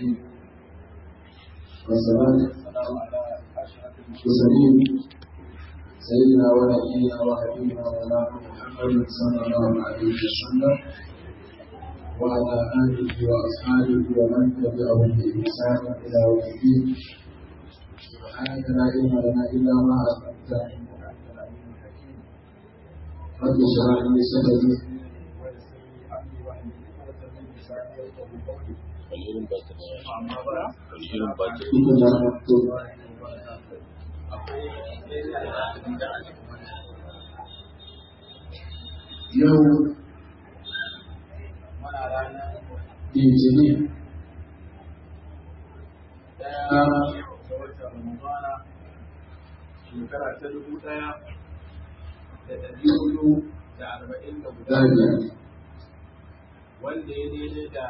الرحيم والصلاة والسلام على أشرف المرسلين سيدنا ونبينا وحبيبنا مولانا محمد صلى الله عليه وسلم وعلى آله وأصحابه ومن تبعهم بإحسان إلى يوم الدين سبحانك لا علم لنا إلا ما علمتنا إنك أنت العليم الحكيم رب اشرح لي صدري Wani batir. Wani irin batir. إنما مكتوب yau litinin daya da watan Ramadana shekara ta dubu ɗaya da ɗari hudu da arba'in da guda daya wanda ya daidai da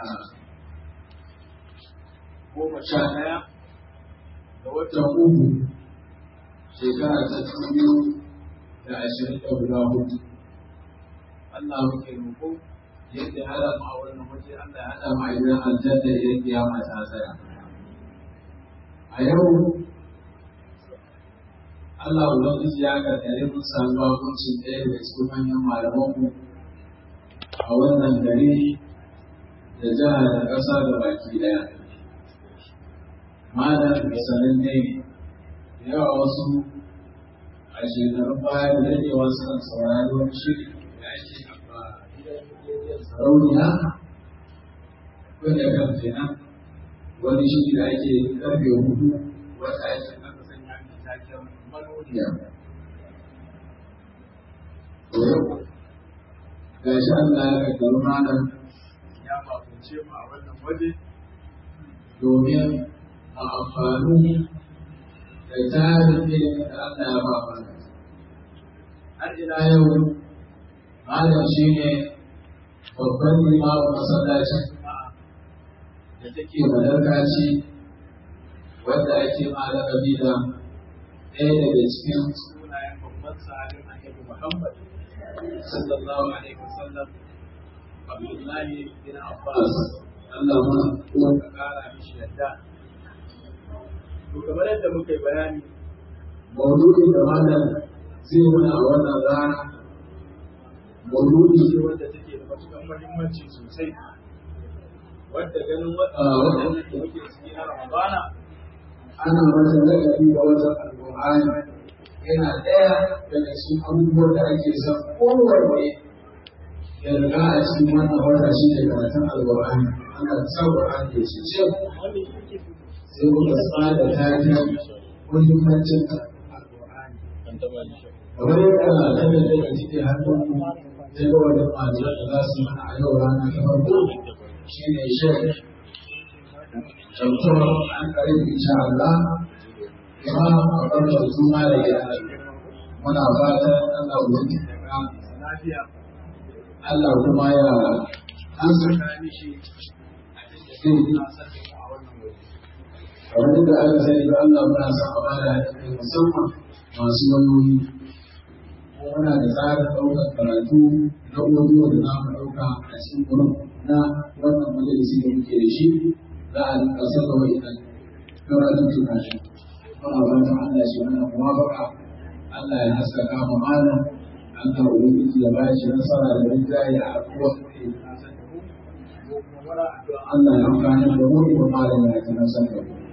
goma sha ɗaya da watan watan uku shekara ta biyu da ashirin da guda hudu Allah muke roƙo yadda ya haɗa mu a wannan waje Allah ya haɗa da ma'aikatan aljanna idan kiyama ta tsaya a yau Allah Ubangiji ya karkare mun samu bakuncin ɗaya daga cikin manyan malamanmu a wannan gari da jihar da ƙasa da baki ɗaya. Malam sanin ne da yawa wasu a shekarun baya da daɗewa suna saurari wani shiri da ake a gidan rediyon sarauniya wanda kan kenan wani shiri da ake karfe hudu wata ake aka sanya mai taken manoniya duniya. To yau, ga shi Allah ya kakkaru malam ya bakunce mu a wannan waje domin a amfani da tarin ilimin da Allah ya ba mana. Har ila yau, malam shi ne babban limamin masallacin da take madarkaci wanda ake ma lakabi da ɗaya daga cikin sunayen babban sahabin annabi Muhammad sallallahu alaihi wasallam Abdullahi bin Abbas Allah ma ko ka kara mishi yadda to kamar yadda muka yi bayani mauludin da malam zai muna a wannan rana mauludi ce wanda take da matuƙar muhimmanci sosai wadda ganin Ah, waɗannan da muke ciki na Ramadana ana masa lakabi da wata alƙur'ani yana ɗaya daga cikin abubuwan da ake son kowanne ya riga a cikin wannan wata shi ne karatun alƙur'ani ana sa ƙur'ani ya ce ce sai muka tsada taken muhimmancin alƙur'ani An taɓa ni. kamar yadda kada da ka cike hannun mu ta ga wani majiya da za su mana a yau rana ta farko shi ne shek Dr. an karin insha Allah kuma a ɓarɓar juma da gida muna fatan Allah wani daga lafiya Allah kuma ya ansa ka mishi abin da zai na san da mu a wannan waje kamar yadda aka sani da Allah muna son a bada haɗin musamman masu wayoyi muna da tsarin ɗaukar karatu na audio da za mu ɗauka a cikin gurin na wannan majalisi da muke da shi za a rinka saka wa'idan karatu tuka shi muna fatan Allah shi mana muwafaka Allah ya haskaka mu malam Allah ubangiji ya ba shi nasara da rinjaye a abubuwan da ya na san da mu ko kuma mara addu'a Allah ya amfani da mu da malam ya ci nasara da mu.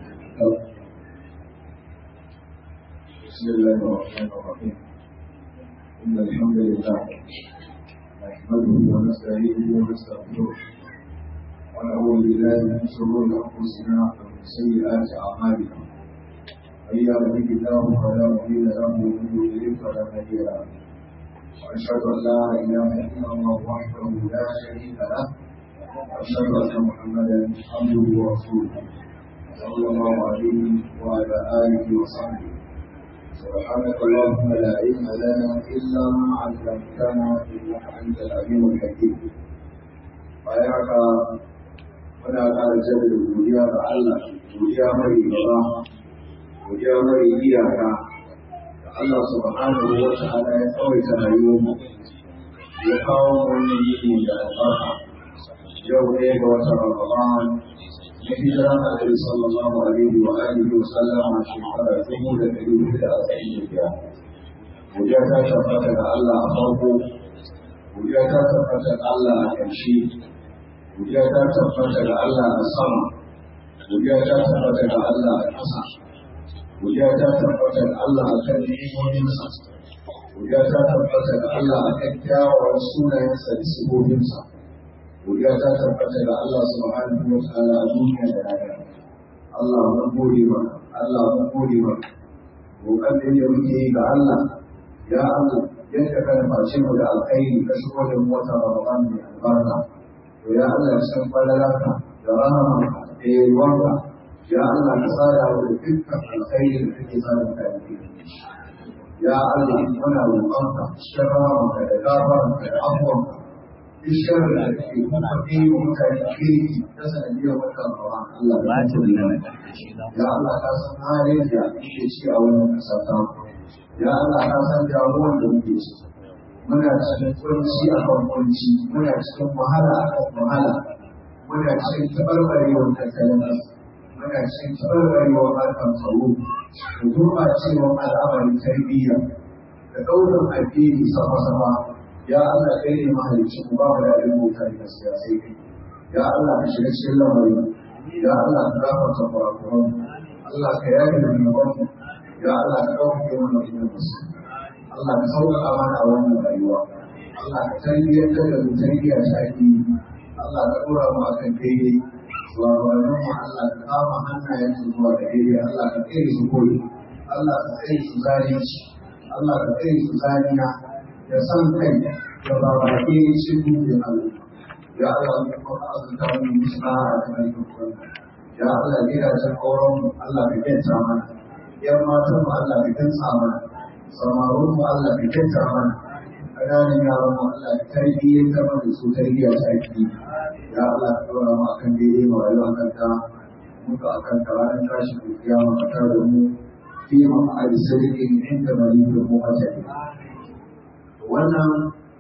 بسم الله الرحمن الرحيم إن الحمد لله نحمده ونستعينه ونستغفره ونعوذ بالله من شرور أنفسنا ومن سيئات أعمالنا من يهده الله فلا مضل له ومن يضلل فلا هادي له وأشهد أن لا إله إلا الله وحده لا شريك له وأشهد أن محمدا عبده ورسوله صلى الله عليه وعلى آله وصحبه سبحانك اللهم لا علم لنا إلا ما علمتنا إنك أنت العليم الحكيم bayan muna ƙara jaddada godiya ga Allah godiya mai gaba godiya mai iyaka da Allah subhanahu wa ta'ala ya tsawaita rayuwar mu ya kawo wannan yini da albarka yau ne ga watan Ramadan na hijiran Annabi sallallahu alaihi wa alihi wa sallama shekara dubu da ɗari hudu da arba'in da biyar. Godiya ta tabbata ga Allah a farko, godiya ta tabbata ga Allah a ƙarshe, godiya ta tabbata ga Allah a sama, godiya ta tabbata ga Allah a ƙasa, godiya ta tabbata ga Allah a kan ni'imominsa, godiya ta tabbata ga Allah a kan kyawawan sunayensa da sifofinsa. godiya ta tabbata ga Allah subhanahu wa ta'ala a duniya da rana Allah mun gode maka Allah mun gode maka roƙon da yake muke yi ga Allah ya Allah yadda ka nufaci mu da alkhairi ka shigo da mu wata Ramadan mai albarka to ya Allah cikin falalarka da rahamanka da yalwarka ya Allah ka sada mu da dukkan alkhairi da kake sada mutane ya Allah muna roƙonka cikin rahamanka da gafaranka da afuwanka bishiyar da ke kuma ɗaya mutane kirki ta sanadiyar wata rawa Allah ya Allah ka san halin da ke ci a wannan ƙasa ta ya Allah ka san damuwar da muke ci muna cikin kunci a kan kunci muna cikin wahala a kan wahala muna cikin taɓarɓarewar tattalin muna cikin taɓarɓarewar harkar tsaro da gurɓacewar al'amarin tarbiyya da ɗaukar addini sama-sama ya Allah kai ne mahalicci ku ba mu da ilmu mota da siyasai kai ya Allah ka shiga cikin lamarin ya Allah ka gafarta kurakuran Allah ka yaye da zunuban ya Allah ka ɗauke mana wannan musu Allah ka sauƙaƙa mana a wannan rayuwa Allah ka tarbiyyantar da mu tarbiyya ta addini Allah ka ɗora mu akan daidai shugabannin mu Allah ka kama hannayen su zuwa da daidai Allah ka tsere su koyi Allah ka tsere su zalunci Allah ka tsere su zaniya da san kai da babake cikin da Allah ya Allah ka kuma azuta mu musa a kan dukkan ya Allah gidajen auren mu Allah ka kenta mana yan matan mu Allah ka kenta mana samarun mu Allah ka kenta mana ƙananan yaran mu Allah ka tarbiyyar ta mana su tarbiyya ta aiki ya Allah ka dora mu akan daidai mu rayuwa kan ta muka akan ta ranar tashi da kiyama ka tare da mu fi ma'adi sadiqin inda malikin mu ajali wannan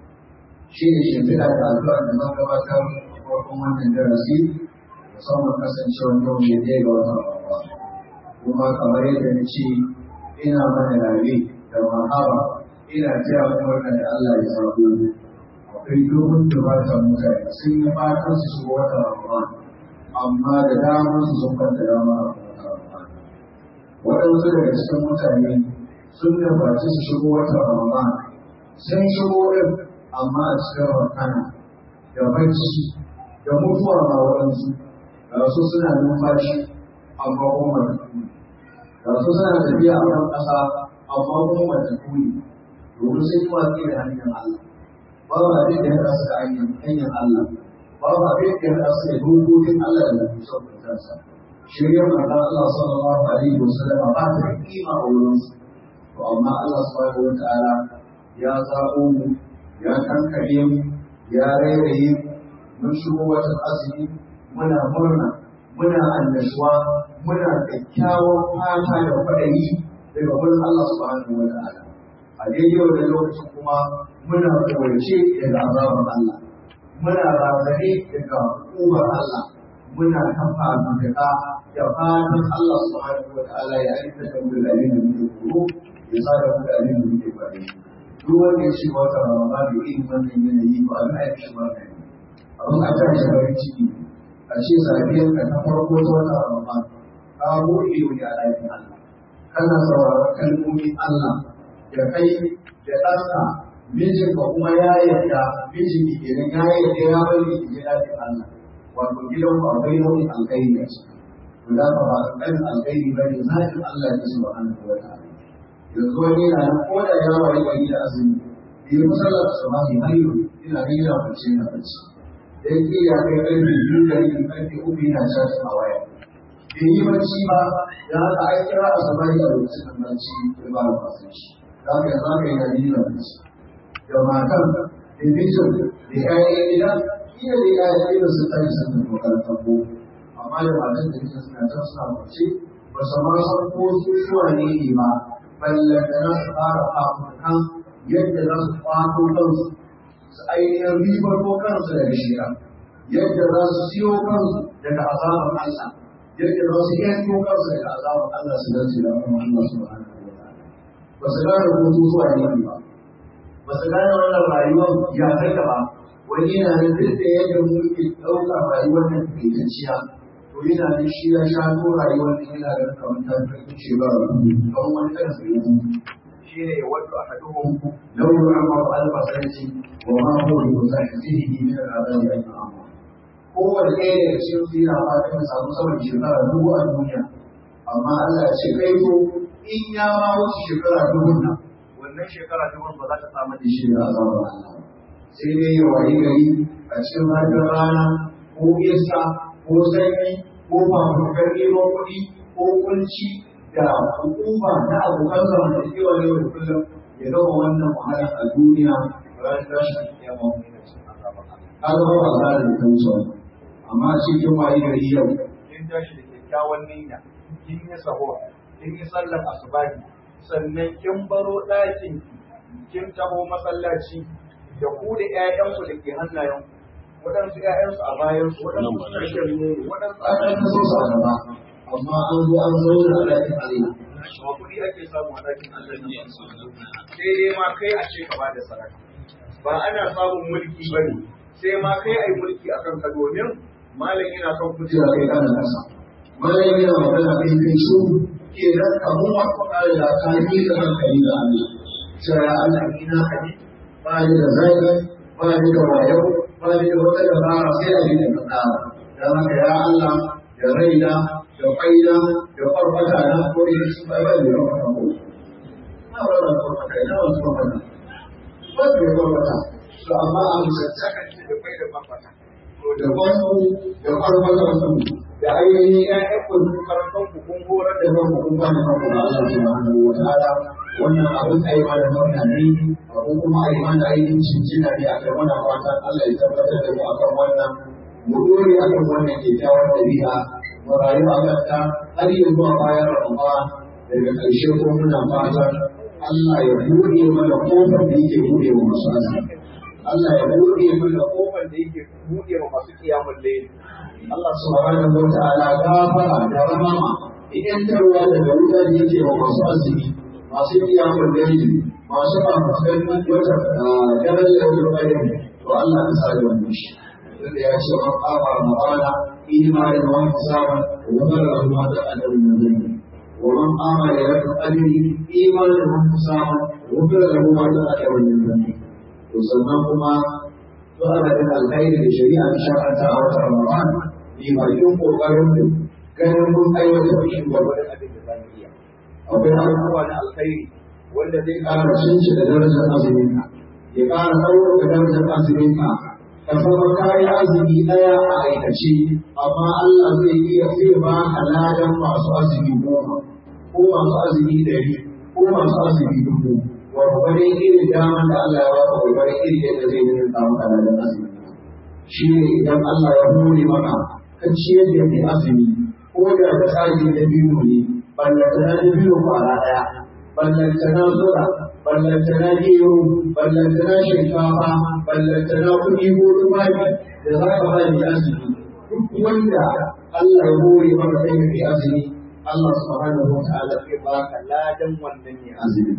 shi ne shimfiɗa da addu'a da zan gabatar farkon wannan darasi musamman kasancewar yau ne ɗaya ga watan Ramadan kuma kamar yadda na ce ina mana rabe da mahaba ina taya murna da Allah ya sabo akwai dogon dubatan mutane sun yi fatan su shigo watan Ramadan amma da damar su sun kwanta dama a watan Ramadan waɗansu daga cikin mutane sun nufaci su shigo watan Ramadan sun shigo ɗin amma a cikin rakana da bacci da mutuwa ma waɗansu da su suna numfashi amma kuma matattu da su suna tafiya a kan ƙasa amma kuma matattu ne domin sun yi watsi da hanyar Allah babu abin da ya rasu da hanyar Allah babu abin da ya rasu da dokokin Allah da nufi son kansa shirya manzon Allah sallallahu alaihi wasallam ba ta da kima a wurinsu to amma Allah subhanahu wa ta'ala ya zaɓo mu ya kankare mu ya rairaye mun shigo watan azumi muna murna muna annashuwa muna kyakkyawan fata da kwaɗayi daga wurin Allah subhanahu wa ta'ala a daidai wannan lokacin kuma muna kowace daga azabar Allah muna razane daga hukumar Allah muna kafa mutaka da fatan Allah subhanahu wa ta'ala ya aika da mu da abin da muke kuro ya sa da mu da abin da muke faɗi duk wanda ya shiga wata ramadan da irin wannan yanayi ba a ga shi ba ne abin a ta shi farin ciki a ce safiyar ka ta farko ta wata ramadan ka buɗe ido ne a ɗakin Allah kana sauraron kalmomin Allah da kai da ɗanka mijinka kuma ya yarda mijin ki kenan ya yarda ya bari ki je ɗakin Allah wato gidan ku akwai nau'in alkhairi a ciki to da ka ba ɗan alkhairi ba ne zaɓin Allah ne subhanahu wa ta'ala yanzu wani yana nan ko da ya wayi gari da azumi bai yi musallar da samahi har yau ina ga yana bacci yana bacci dan ki ya kai ƙarfe biyu da yin ƙarfe uku yana caji a waya bai yi bacci ba da haka an kira a samahi a lokacin da bacci ya ba da fasin shi da haka yanzu haka yana yana bacci da matan da mijin da ƴaƴan gida iya da ƴaƴan gida sun tashi sun tafi makarantar boko amma da matan da mijin suna can suna bacci ba su ma san ko su suwa ne ne ba ballantana su fara fafukan yadda za su kwato kansu su ainihin ribar ko kansu daga shira yadda za su siyo kansu daga azabar Allah yadda ba su iya ko kansu daga azabar Allah su dace da wannan Allah subhanahu wa ta'ala ba su gane hutu zuwa ne ba ba su gane wannan rayuwar ya kai ba wani yana da duk da yadda muke ɗauka rayuwar nan taƙaitacciya to yana da shi ya sha ko rayuwar nan yana da kamar ta fi ce ba kamar wani kan su yi shi ne ya wato a haduhun lauru amma ba albasarci wa ma huwa bi muzahirihi min al'adabi an amma kowane ɗaya daga cikin su yana fatan ya samu sama da shekara dubu a duniya amma Allah ya ce kai ko in ya ma wuce shekara dubu nan wannan shekara dubu ba za ta samu da shi da azabar Allah sai dai ya wayi gari a cikin hajjar rana ko iska ko sanyi ko fafutukar neman kuɗi ko kunci da hukuma na abokan zamantakewa yau da kullum ya gama wannan wahala a duniya ranar tashin kiyama wani na cikin azabar Allah. Ka zama ba za da kan so amma cikin wayi gari yau kin tashi da kyakkyawan niyya kin yi sahur kin yi sallar asubahi sannan kin baro ɗakin kin taho masallaci da ku da ƴaƴanku da ke hannayen waɗansu ƴaƴansu a bayansu waɗansu ƙarshen ne waɗansu a ɗan so su a gaba amma an zo an zauna a ɗakin Allah ba kuɗi ake samu a ɗakin Allah ne sai dai ma kai a ce ka ba da sadaka ba ana samun mulki ba ne sai ma kai a yi mulki a kanka domin malam yana kan kujera kai kana kasa malam yana magana kai kai su ke nan kamun wasu ƙara da ka yi da hankali da Allah sai ya Allah ina haɗi ba ni da zai ba ni da wayo ba ni da wata dabara sai a yi da kaɗa don haka ya Allah da raina da kwaina da farfata na ko da su ba ba da farfata ko na ba da farfata ina wasu farfata ba da farfata to amma a misalta kan ce da kwai da farfata to da kwanku da farfata su da ainihin ƴaƴan ku karantar ku kun horar da kanku kun ba da kanku da Allah subhanahu wa ta'ala wannan abin a yi mana murna ne ko kuma a yi mana ainihin cincina ne a kai mana fatan Allah ya tabbatar da mu akan wannan mu dore akan wannan kyakkyawar ɗabi'a mu rayu a kanta har yanzu a bayan Ramadan daga ƙarshe ko muna fatan Allah ya buɗe mana kofar da yake buɗe wa masu azumi Allah ya buɗe mana kofar da yake buɗe wa masu kiyamun layl Allah subhanahu wa ta'ala gafara da rahama idan tarwa daga wuta da yake wa masu azumi masu kiyamun layl masu fafuskar wata darajar da bayan to Allah ya sa da wannan shi tunda ya ce man qama ramadana imanin wa hisaban wa ghafara ma ta'ala min dhanbi wa man qama laylatul qadri imanin wa hisaban wa ghafara ma ta'ala min dhanbi to sannan kuma to ana da alkhairi da shari'a ta shar'anta a watan ramadan ne bakin kokarin mu ganin mun aiwatar da shi gwargwadon abin da za mu iya akwai abubuwa na alkhairi wanda zai ƙara cinci da darajar azumin ka ya ƙara ɗaukaka darajar azumin ka ka zama kayi azumi ɗaya a aikace amma Allah zai iya zai ba ka ladan masu azumi goma ko masu azumi ɗari ko masu azumi dubu gwargwarin irin daman da Allah ya ba ka gwargwarin irin yadda zai yi samu ka ladan azumi shi ne idan Allah ya hore maka ka ciyar da mai azumi ko da ka tsari da biyu ne ballantana da biyu kwara ɗaya ballantana zura ballantana gero ballantana shinkafa ballantana kuɗi ko tufafi da za ka bani azumi duk wanda Allah ya hore maka sai ka yi azumi Allah subhanahu wa ta'ala zai baka ladan wannan ne azumi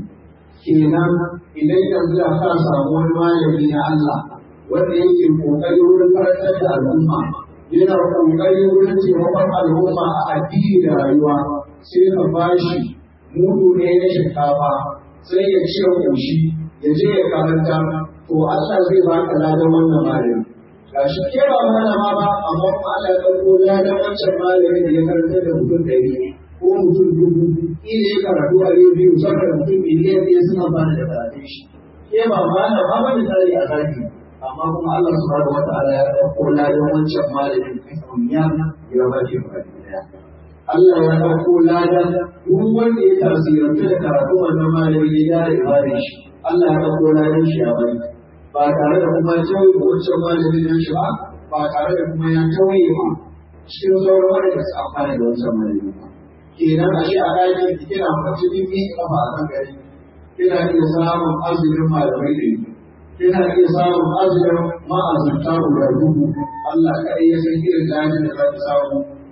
kenan idan yanzu da ka samu wani malami na Allah wanda yake kokari wurin karantar da al'umma yana kokari wurin taimakon al'umma a addini da rayuwa sai ka bashi mudu ne na shinkafa sai ya ce koshi ya je ya karanta to Allah zai baka ladan wannan malami gashi ke ba malama ba amma kuma Allah ya ɗauko ladan wancan malami da ya karanta da mutum ɗari ko mutum dubu ila ya karatu a rediyo saboda mutum miliyan ɗaya suna bani da karatun shi ke ba malama ba da tsari a zaki amma kuma Allah subhanahu wataala ya ɗauko ladan wancan malamin ya ya ba shi baki ɗaya Allah ya ɗauko ladan duk wanda ya tasirantu da karatu wannan malami ya gyara ibadar shi Allah ya ɗauko ladan shi a bari ba tare da kuma ya tauye ba wancan malamin nan shi ba ba tare da kuma ya tauye ba cikin sauran wanda su amfana da wancan malami ba kenan a shi a ɗakin ki kina mace din mi kafa a kan gari kina iya samun azumin malamai da kina iya samun azumin ma'azurta guda dubu Allah kaɗai ya san irin dajin da za ki samu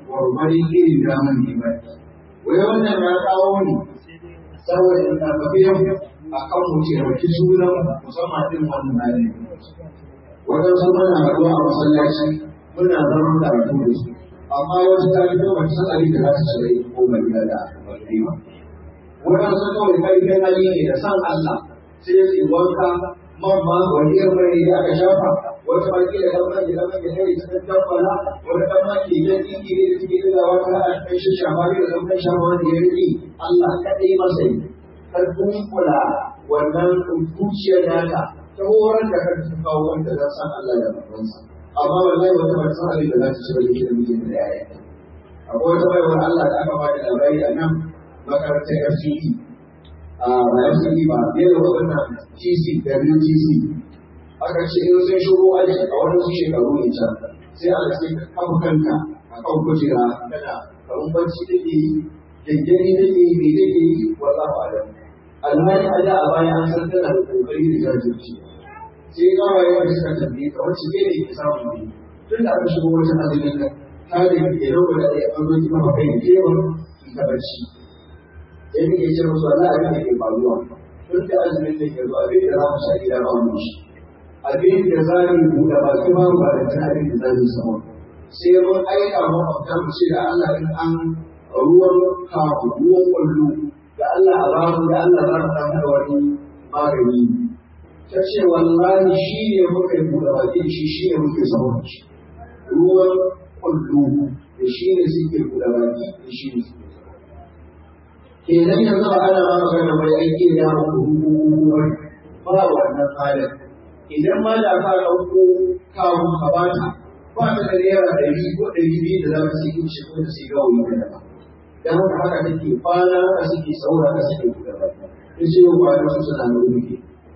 gwargwadon irin damar ne ba wai wannan ya kawo ne saboda in karfafe a kan mu taimaki sunan musamman ɗin wannan hali waɗansu muna haɗuwa a masallaci muna zama karatu da su amma wasu ta fito ba ta san abin da za ta shiga ko ba gida da alƙalai ba waɗansu kawai ƙarfin hali ne da san Allah sai ya ce wanka man ma wani irin mai da aka shafa wata baki da ɗan mai da mai da kai ta tabbala wani ɗan ma ke yan ɗinki ne da suke da wata a kai shi shafa ne da ɗan mai shafa wanda ya riƙe Allah kaɗai masa yi ƙarfin kula wannan zuciyar nata ta horar da kanta ta kawo wanda za san Allah da babansa amma wallahi wata ba san abin da za ta ci ba yake da mijin da yaya akwai wata baiwar Allah da aka bada labari a nan makarantar FCE a ba FCE ba ne da wannan TC WTC aka ce in sun shigo aji a wani su shekaru ne can sai aka ce ka kafa kanka a kan kujera kana kamar bacci take yi gyangyani take yi me take yi wallahu alam alhali a da a baya an san tana da kokari da jajirci sai kawai wanda suka tambaye ka wacce ne ne ke samun ne tun da aka shigo wajen azumin nan ta da ke rabu da ɗaya an zo ki maka kai kewar ki ta barci sai muke ce musu Allah abin da ke faruwa tun da azumin da ke zuwa abin da za mu sha gida ba mu shi abin da za mu buɗe baki ba ba da tun abin da za mu samu sai mun aika makwabta mu ce da Allah in an ruwan kafu ruwan kwallo da Allah a ba mu da Allah za mu samu da wani magani ta ce wallahi shi ne muka yi buɗe baki shi shi ne muke samun shi ruwan kwallo da shi ne suke buɗe baki da shi ne suke kenan yanzu ana ma magana mai aiki da ya muku hukumar ba wannan halin idan ma da ka ɗauko kawo ka bata ba ta da naira ɗari ko ɗari biyu da za ka sai shi ko ta sai gawo yi da ba dan haka haka take kwana haka suke saura haka suke buɗe baki in ce yau kwana su suna da wuri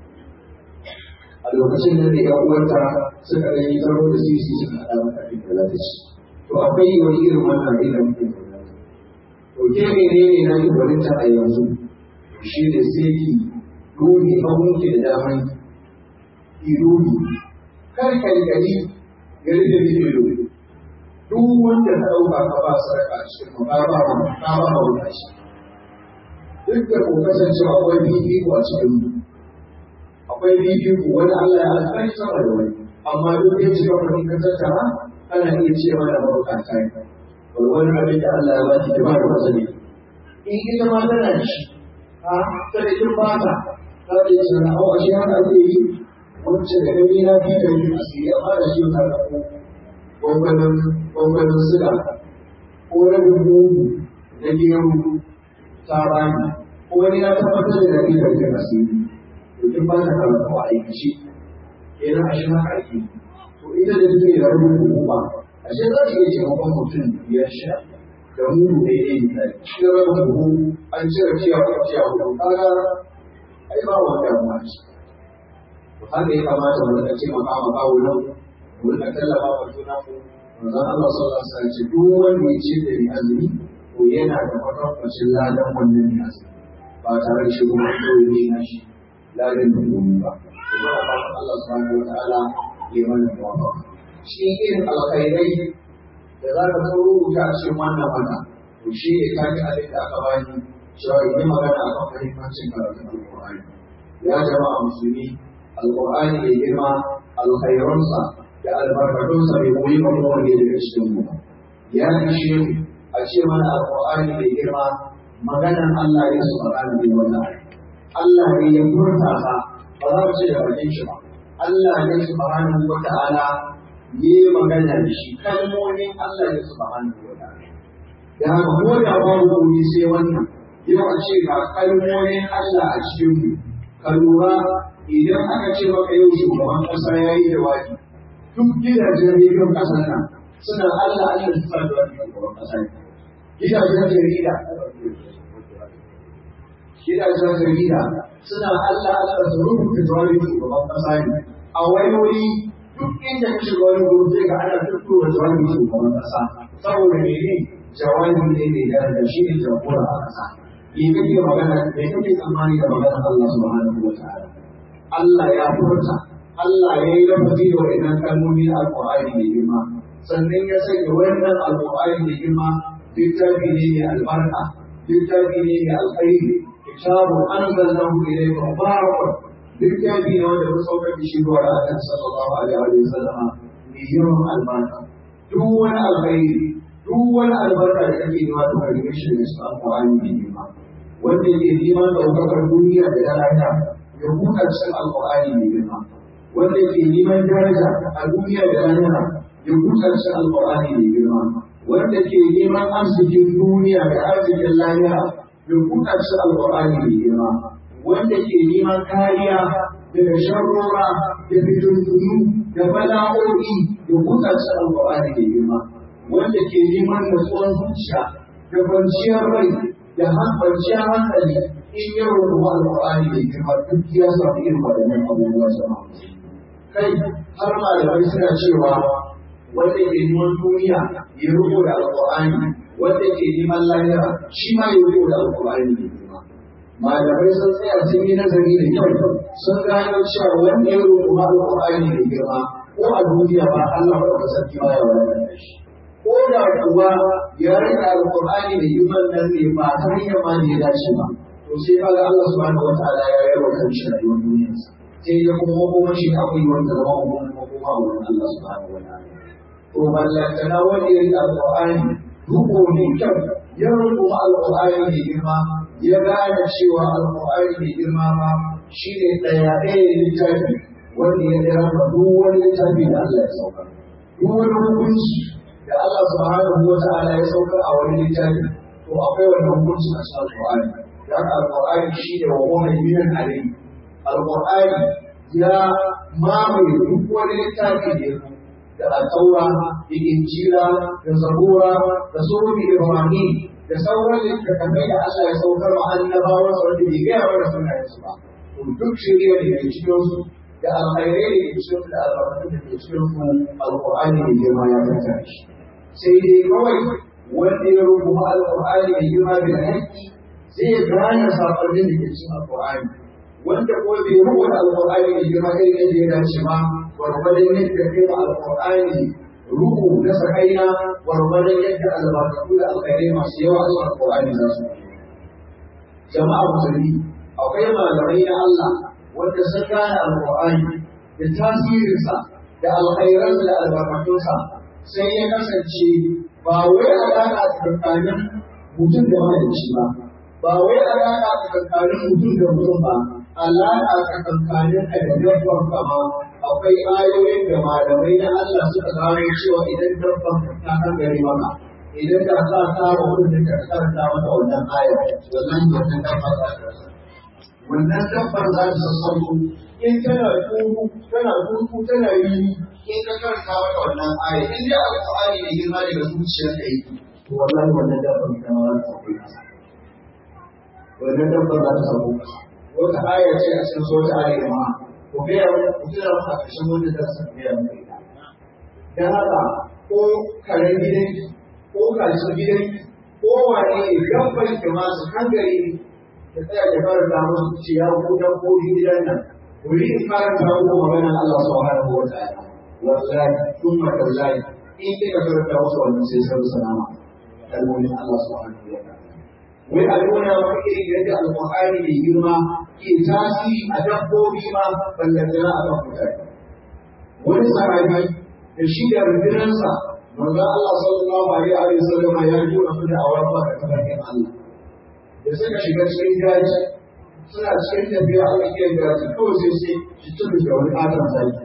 a lokacin da ya uwarta suka ɗan yi tsaro da sisi suka haɗa maka abin da za ta ci to akwai wani irin wannan abin da muke zaune to ke menene na ki barinta a yanzu shi ne sai ki ruhi abunki da daman ki ruhi kar kai gari gari da kike ruhi duk wanda ka ɗauka ka ba sarka a cikin ka ba ka ba ka wuta shi duk da ko kasancewa akwai fifiko a cikin mu akwai fifiko wani Allah ya alƙari sama da wani amma duk da cewa mun ka tattara ana iya cewa da mabukata ne wani abin da Allah ya ba ki ba da wasa ne in ita ma tana da shi ha kada kin ba ta ta ce sana au ashe haka ake yi wacce da gani na fi da yin asiri amma da shi ta da ko gwangwanin gwangwanin suga ko rabin mugu na gero ta bani ko wani na tabbatar da gani da yin asiri to kin ba ta karanta wa aikace kenan ashe haka ake to ita da take da rabin mugu ba ashe za ta iya taimakon mutum biyar sha da mudu daidai misali shi da rabin buhu an cire ciya ko ciya ko kaga ai ba wanda ya ma shi to haka ya kamata mu rika taimaka ma kawo nan mu rika tallafa wa juna mu manzon Allah sallallahu alaihi wasallam ce duk wanda ya ce da ni azumi to yana da kwatankwacin ladan wannan ne azumi ba tare da shi kuma kawai ne na shi ladan da domin ba kuma Allah subhanahu wa ta'ala ya mana muwafaqa shi irin alkhairai da za ka so rubuta a cikin wannan wata to shi ne ka ji abin da aka bani cewa in yi magana a kan fahimtancin karatun alƙur'ani ya jama'a musulmi alƙur'ani mai girma alkhairansa da albarkatunsa bai koyi ba kuma wanda daga cikin mu ya ishe mu a ce mana alƙur'ani mai girma maganan Allah ya subhanahu wa ta'ala Allah ne ya furta ka ba za mu ce da bakin shi ba Allah ne subhanahu wa ta'ala yi magana da shi kalmomin Allah ne subhanahu wa ta'ala da haka ko da babu komai sai wannan yau a ce ga kalmomin Allah a cikin mu ka lura idan aka ce maka yau shugaban kasa ya yi jawabi duk gidajen rediyon kasar nan suna Allah Allah su sa da wani shugaban kasa gidajen jarida gidajen jarida suna Allah Allah su rubuta jawabin shugaban kasa ne a wayoyi duk inda ka shiga wani gurin sai ga ana tuttura jawabin shugaban kasa saboda mene jawabin ne mai daraja shi ne jagora a kasa me kake magana me kake tsammani da magana Allah subhanahu wa ta'ala Allah ya furta Allah ya yi lafazi da wa'annan kalmomi na alƙur'ani mai girma sannan ya sanya wannan alƙur'ani da girma littafi ne mai albarka littafi ne mai alkhairi kitabu anzalnahu ilayka mubarakun littafi ne wanda mun saukar da shi zuwa Annabi sallallahu alaihi wa sallam mai yawan albarka duk wani alkhairi duk wani albarka da kake nema to ka rike shi da alƙur'ani mai girma wanda yake neman ɗaukakar duniya da lahira ya buɗe cikin alƙur'ani mai girma wanda ke neman daraja a duniya da lahira ya buɗe cikin alƙur'ani mai girma wanda ke neman arzikin duniya da arzikin lahira ya buɗe cikin alƙur'ani mai girma wanda ke neman kariya daga sharrora da fitintunu da bala'o'i ya buɗe cikin alƙur'ani mai girma wanda ke neman natsuwar zuciya da kwanciyar rai da kwanciyar hankali in ya rubuta alƙur'ani mai girma duk ya samu irin waɗannan abubuwa jama'a kai har malamai suna cewa wanda ke neman duniya ya rubo da alƙur'ani wanda ke neman lahira shi ma ya rubo da alƙur'ani ne kuma malamai sun tsaya sun yi nazari da kyau sun gano cewa wanda ya rubo alƙur'ani ne girma ko a duniya ba Allah ba ka sarki ba ya wadata shi ko da kuwa ya rika alƙur'ani da girman nan ne ba ta hanyar ma ne ya dace ba to sai kaga Allah subhanahu wataala ya yi wa kanshi rayuwar duniyarsa sai ya kuma makomar shi akwai wanda zama makomar makoma a wurin Allah subhanahu wataala to ballantana wanda ya rika alƙur'ani duko mai kyau ya rubuta alƙur'ani mai girma ya gane cewa alƙur'ani mai girma ma shi ne ɗaya ɗaya littafi wanda ya ɗaya ba duk wani littafi da Allah ya saukar duk wani hukunci da Allah subhanahu wa ta'ala ya saukar a wani littafi to akwai wani hukunci a cikin alƙur'ani da haka alƙur'ani shi ne wa muhaiminan alayhi alƙur'ani ya mamaye duk wani littafi da ya da al'aura da injila da zabura da sunan ibrahim da sauran littattafai da Allah ya saukar wa annabawa sa wanda bai gaya mana sunayen su ba to duk shirya da ke cikin su da alkhairai da ke cikin su da albarkatun da ke cikin su alqur'ani da girma ya kanta shi sai dai kawai wanda ya rubuta alqur'ani da girma da haƙƙi zai gane sakonnin da ke cikin alqur'ani wanda ko bai rubuta alqur'ani da girma irin yadda ya dace ba gwargwadon yadda kai ma alƙur'ani ruhu na sakaina gwargwadon yadda albarkatu da alkhairai masu yawa a cikin alƙur'ani za su jama'a musulmi akwai malamai na Allah wanda sun gane alƙur'ani da tasirinsa da alkhairansa da albarkatunsa sai ya kasance ba wai alaƙa tsakanin mutum da mahalicci ba ba wai alaƙa tsakanin mutum da mutum ba alaƙa tsakankanin ka da dabbar kama akwai ayoyin da malamai na Allah suka gano cewa idan dabban ta kan gari maka idan da ka tsara wurin da ka karanta mata wannan ayar wannan wannan dabba za ta wannan dabbar za ta sassauto in tana turu tana turu tana yi in ka karanta mata wannan ayar in dai alƙur'ani ne girma daga zuciyar ka yi to wallahi wannan dabbar ta ma za ta sauko kasa wannan dabbar za ta sauko kasa wata aya ce a cikin sota ali da ma ko gaya ku tuna mu a ƙarshen wanda za su gaya mu ita dan haka ko karen gidan ko kalshin gidan ko wane ne dabbar da masu hankali da tsaya da karanta musu ce ya ku dan ko gidan nan ku yi karanta muku maganar Allah subhanahu wa ta'ala wallahi thumma tallahi in kika karanta musu wannan sai sun sanama kalmomin Allah subhanahu wa ta'ala wai a nuna maka irin yadda alƙur'ani mai girma ke tasiri a dabbobi ma ballantana a kan mutane wani sahabi da shi da rundunarsa manzon Allah sallallahu alaihi wa sallam ya ji wa su da awarfa da tabarkin Allah da suka shiga cikin daji suna cikin tafiya a tsakiyar daji kawai sai sai shi tudu da wani ƙaton zaki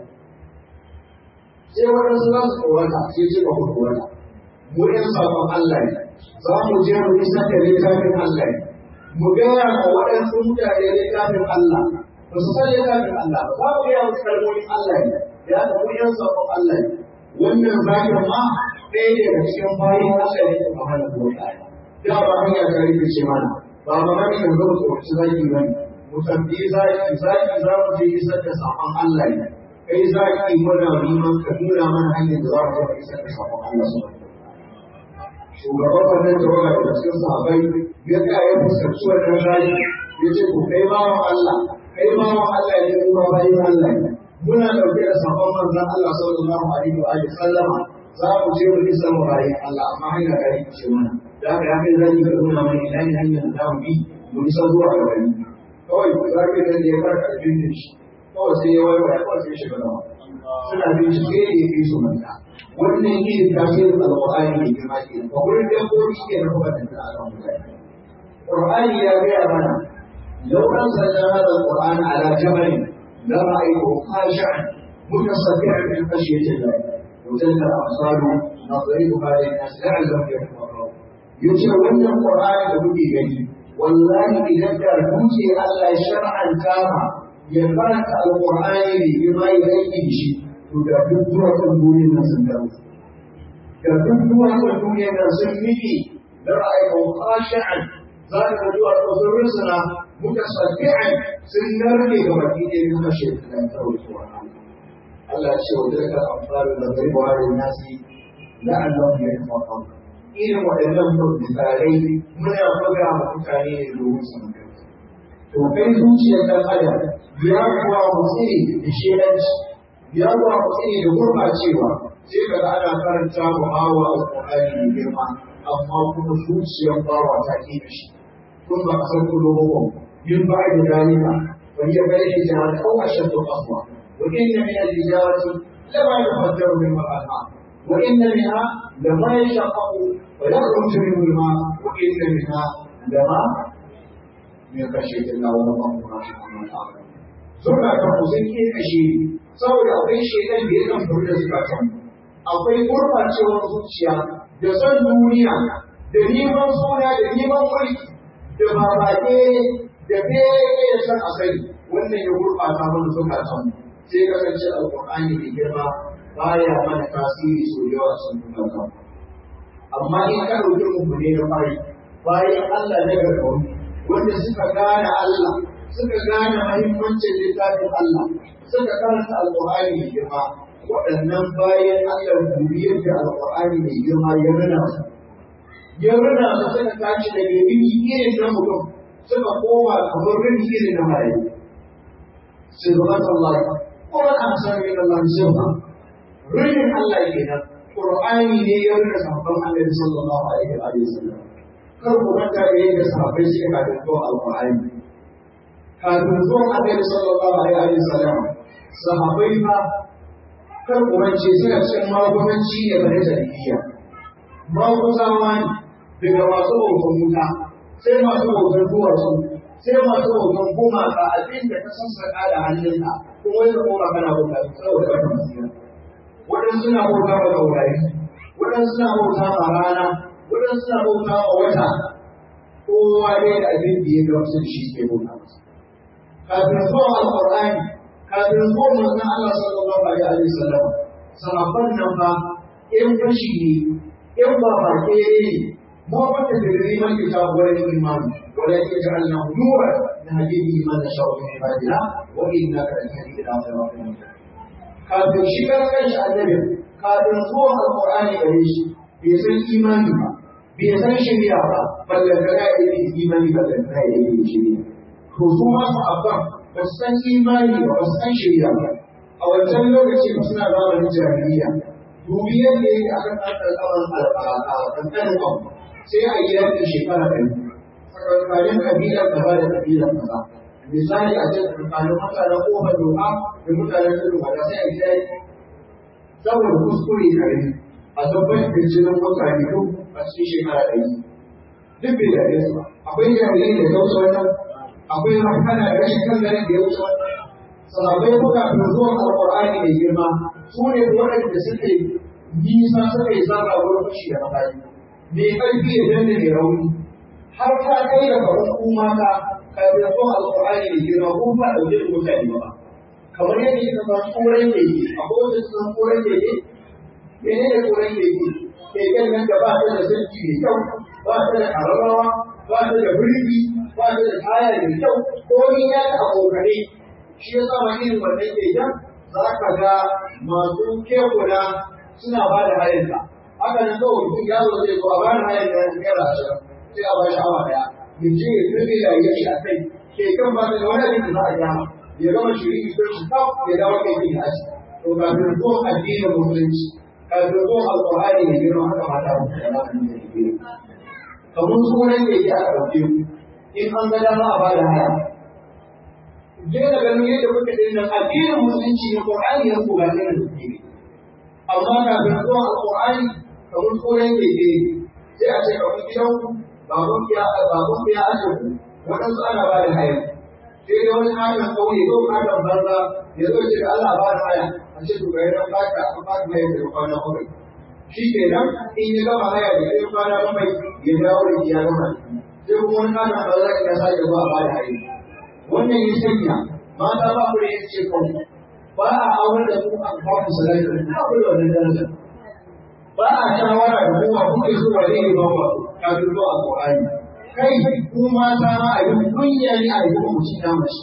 sai waɗansu za su tsorata sai ce ba ku tsorata mu ɗan sabon Allah ne za mu je mu isar da littafin Allah ne mu gaya ma waɗansu mutane littafin Allah ba su san littafin Allah ba za mu gaya musu kalmomin Allah ne da aka mu yan sabon Allah ne wannan zakin ma ɗaya ne daga cikin bayan Allah ne da hana ko ɗaya da ba hanya ta rike ce mana ba ba ma kan zo tsoraci zaki ba ne mu tambayi zaki zaki za mu je isar da sabon Allah ne kai zaki muna neman ka nuna mana hanyar da za mu je isar da sabon Allah subhanahu shugaban wannan tawaga da cikin sahabbai ya tsaya ya fuskanci wannan rayu ya ce ku kai bawan Allah kai bawan Allah ne kuma bayan Allah ne muna ɗauke da sabon manzon Allah sallallahu alaihi wa alihi sallama za mu je mu isa mu bayan Allah amma hanya ga yi ce mana da haka ya kai zan yi ka nuna mana ina ne hanyar da mu bi mu isa zuwa ga gari kawai za ka ga da ya farka da jirgin shi kawai sai ya waiwaya kawai sai ya shiga nawa suna bincike da ya fi su manta wannan shi ne tasirin alƙur'ani mai girma ke ba wurin dabbobi ke na kuma da ta'ala mutane Qur'ani ya gaya mana لو أنزلنا هذا القرآن على جبل لرأيته خاشعا متصدعا من خشية الله وتلك الأمثال نضربها للناس لعلهم يتفكرون يتولى القرآن لكل جديد والله إذا كان نوتي ألا شرعا كاما يقرأ القرآن بما يليه شيء تدبر دورة الدنيا الناس الدروس تدبر دورة الدنيا الناس المدي لرأيته خاشعا ذلك دورة الرسل متصدعا سنرني كما كيدي من خشية الله تعالى Allah ce wa daga amfani da zai ba da nasi la'allahu ya tafaqa irin waɗannan misalai muna buga ma mutane ne domin su mutu to kai zuciyar dan adam ya kuwa mutsi da shedanci ya kuwa mutsi da gurbacewa sai ka ga ana karanta mu hawa alqur'ani da girma amma kuma zuciyar bawa ta ke shi kun ba kasar kulubun yin ba da dalila wani ya bai shi jama'a ko ashaddu qaswa وإن من الحجارة لما يفجر منه الأنهار وإن منها لما يشقق ويخرج منه الماء وإن منها لما من خشية الله والله سبحانه وتعالى Suna kan kusan ke kashe saboda akwai shaidan da ya kan furu da zukatan akwai gurbacewar zuciya da son duniya da neman suna da neman mulki da babake da bege da san asali wannan ya gurbata mana zukatan sai kasance alƙur'ani mai girma baya mana tasiri sau da yawa sun kuma kan amma in ka ɗauki mu ne na fari bayan Allah na gargaɗi wanda suka gane Allah suka gane mahimmancin littafin Allah suka karanta alƙur'ani mai girma waɗannan bayan Allah duriyar da alƙur'ani mai girma ya rina su ya rina su suka tashi daga rini irin na mutum suka koma kamar rini irin na marayu sirrat Allah kuma an san min Allah sirra rinin Allah kenan Qur'ani ne ya rina sahabban Annabi sallallahu alaihi wa sallam kar ku manta da yadda sahabbai suka kafin zuwa alƙur'ani kafin zuwa Annabi sallallahu alaihi wa sallam sahabbai fa kar ku mance suna cikin magunanci ne bare jahiliya maguzawa ne daga masu bautan wuta sai masu bautan duwatsu sai masu bautan gumaka abin da ta sassaka da hannunka kuma yana koma kana bauta saboda wannan masira waɗansu suna bauta wa taurari waɗansu suna bauta wa rana waɗansu suna bauta wa wata kowa dai da abin da ya gamsu da shi ke bauta masa kafin zuwa alƙur'ani kafin zuwa manzon Allah sallallahu alaihi wa sallam sahabban nan fa in fashi ne in ba ba ke ne ما قد تدري من كتاب ولا الإيمان ولكن جعلناه نورا نهدي به من نشاء من عبادنا وإنك لتهدي إلى صراط مستقيم kafin shigar kanshi annabi kafin zuwa alqur'ani gare shi bai san imani ba bai san shari'a ba ballan da ya yi imani ballan da ya yi shari'a to su ma su abban ba su san imani ba ba su san shari'a ba a wancan lokaci ba suna zamanin jahiliya dubi yadda yake akan ɗan ƙanƙanin abu sai a yi yankin shekara ɗari tsakankanin kabilar gaba da kabilar kaza misali a ce tsakankanin mutanen kofar doka da mutanen tudun wada sai a yi yanki saboda kuskure kare a tabbatar da jinin mutane duk a cikin shekara ɗari duk bai da su ba akwai jami'ai da ya wuce wannan akwai rafkana da rashin kan ganin da ya wuce wannan sahabbai ko kafin zuwan alƙur'ani mai girma su ne waɗanda suke nisa suka yi zaba wurin fashi da makari mai ƙarfi ya danne mai rauni har ta kai da kamar kuma ka kafin zuwan alƙur'ani mai girma ko ba ɗauke da mutane ba kamar yadda kika san koren keke akwai wanda su san koren keke mene ne koren keke keken nan da ba ta da sarki mai kyau ba ta da ƙararrawa ba ta da birki ba ta da taya mai kyau ko ni ya ta abokane shi ya sa ma irin wannan keken za ka ga masu kekuna suna ba da hayarta haka nan kawai mutum yaro zai zo a ba da hayar da naira ashirin sai a ba shi awa daya ya je ya rufe da ya shi a kai keken ba da wani abin da za a gyara ya gama shirin ko shi kaf ya dawo kai bin aji to kafin zuwa addinin musulunci kafin zuwa alƙur'ani mai girma haka mata ba da ba da ke kamar sunan da yake aka ɗauke ku in an ga dama a bada haya je da ganin yadda kuka din nan addinin musulunci ne Qur'ani ya ko ga ne da kuke amma kafin zuwa alƙur'ani kamar sunan da yake sai a ce kamar gidan ku baban ya baban ya aje ku waɗansu ana ba da haya sai dai wani kayan kauye ko kayan banza ya zo ce Allah ba da haya a ce to ga yana baka an ba da haya da kwana bakwai shi ke nan in ya gama haya da sai kwana bakwai ya dawo da ya gama sai kuma wani kayan banza ya sake zuwa ba da haya wannan ya sanya mata ba ku da yin ce kawai ba a aure da su a kawai salatu ba ku da wannan daraja ba a shawara da kuma kuke zuwa ne ba ba kafin zuwa alƙur'ani kai ku mata ma a yi kunya ne a yi mutum na mace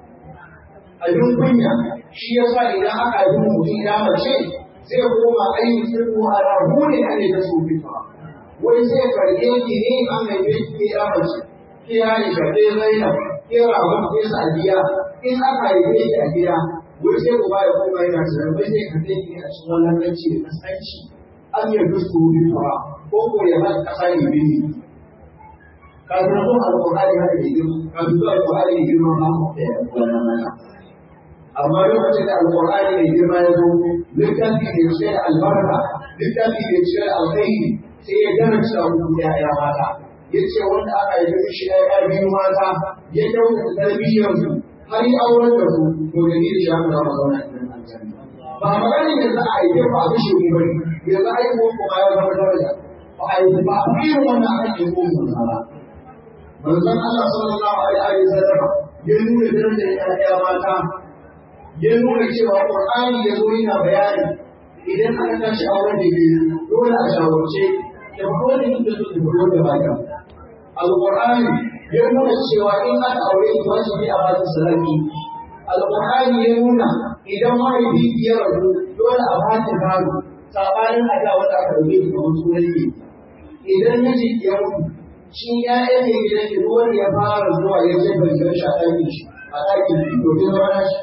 abin kunya shi yasa idan aka yi mutum na mace zai koma ainihin sirru a rahu ne a ne ta su fita wai sai karɓe ki ne an haife ki ya mace ki ya yi shaɗe zainab ki rahu ki sadiya in aka haife ki a gida wai sai ku ba ya koma yana tunan wai sai karɓe ki a cikin wannan ranci da kasanci an yarda su fita ko ko ya ba ƙasa ne bini kafin zuwa alƙur'ani haka ne girma kafin zuwa alƙur'ani ne girma ba mu da wannan mana amma lokacin da alƙur'ani ne girma ya zo littafi ne cike da albarka littafi ne cike da alkhairi sai ya darasa muku ya'ya mata ya ce wanda aka yi shi ya biyu mata ya kyautata tarbiyyar su har yi auren da su to da ni da shi haka zama zauna cikin aljanna ba maganin yanzu a yi ba a kashe mu bane yanzu aihuwar kuma ya zama daraja ba a yi ba a irin wannan ake ko mu ba manzon Allah sallallahu alaihi wa sallam ya nuna darajar ƴaƴa mata ya nuna cewa Qur'ani ya zo yana bayani idan aka tashi auren da ke dole a shawarce ya fito da inda su ke fito da baka Al-Qur'ani ya nuna cewa in aka aure ki wajibi a ba su sadaki Al-Qur'ani ya nuna idan mahaifi ya rabu dole a ba ta gado sabanin a da wanda aka dauke ki kamar sunan ki idan miji ya mutu shi ‘ya'yan ne gidan ki wanda ya fara zuwa ya ce bai gan shi a ɗakin shi a ɗakin shi to kin zauna shi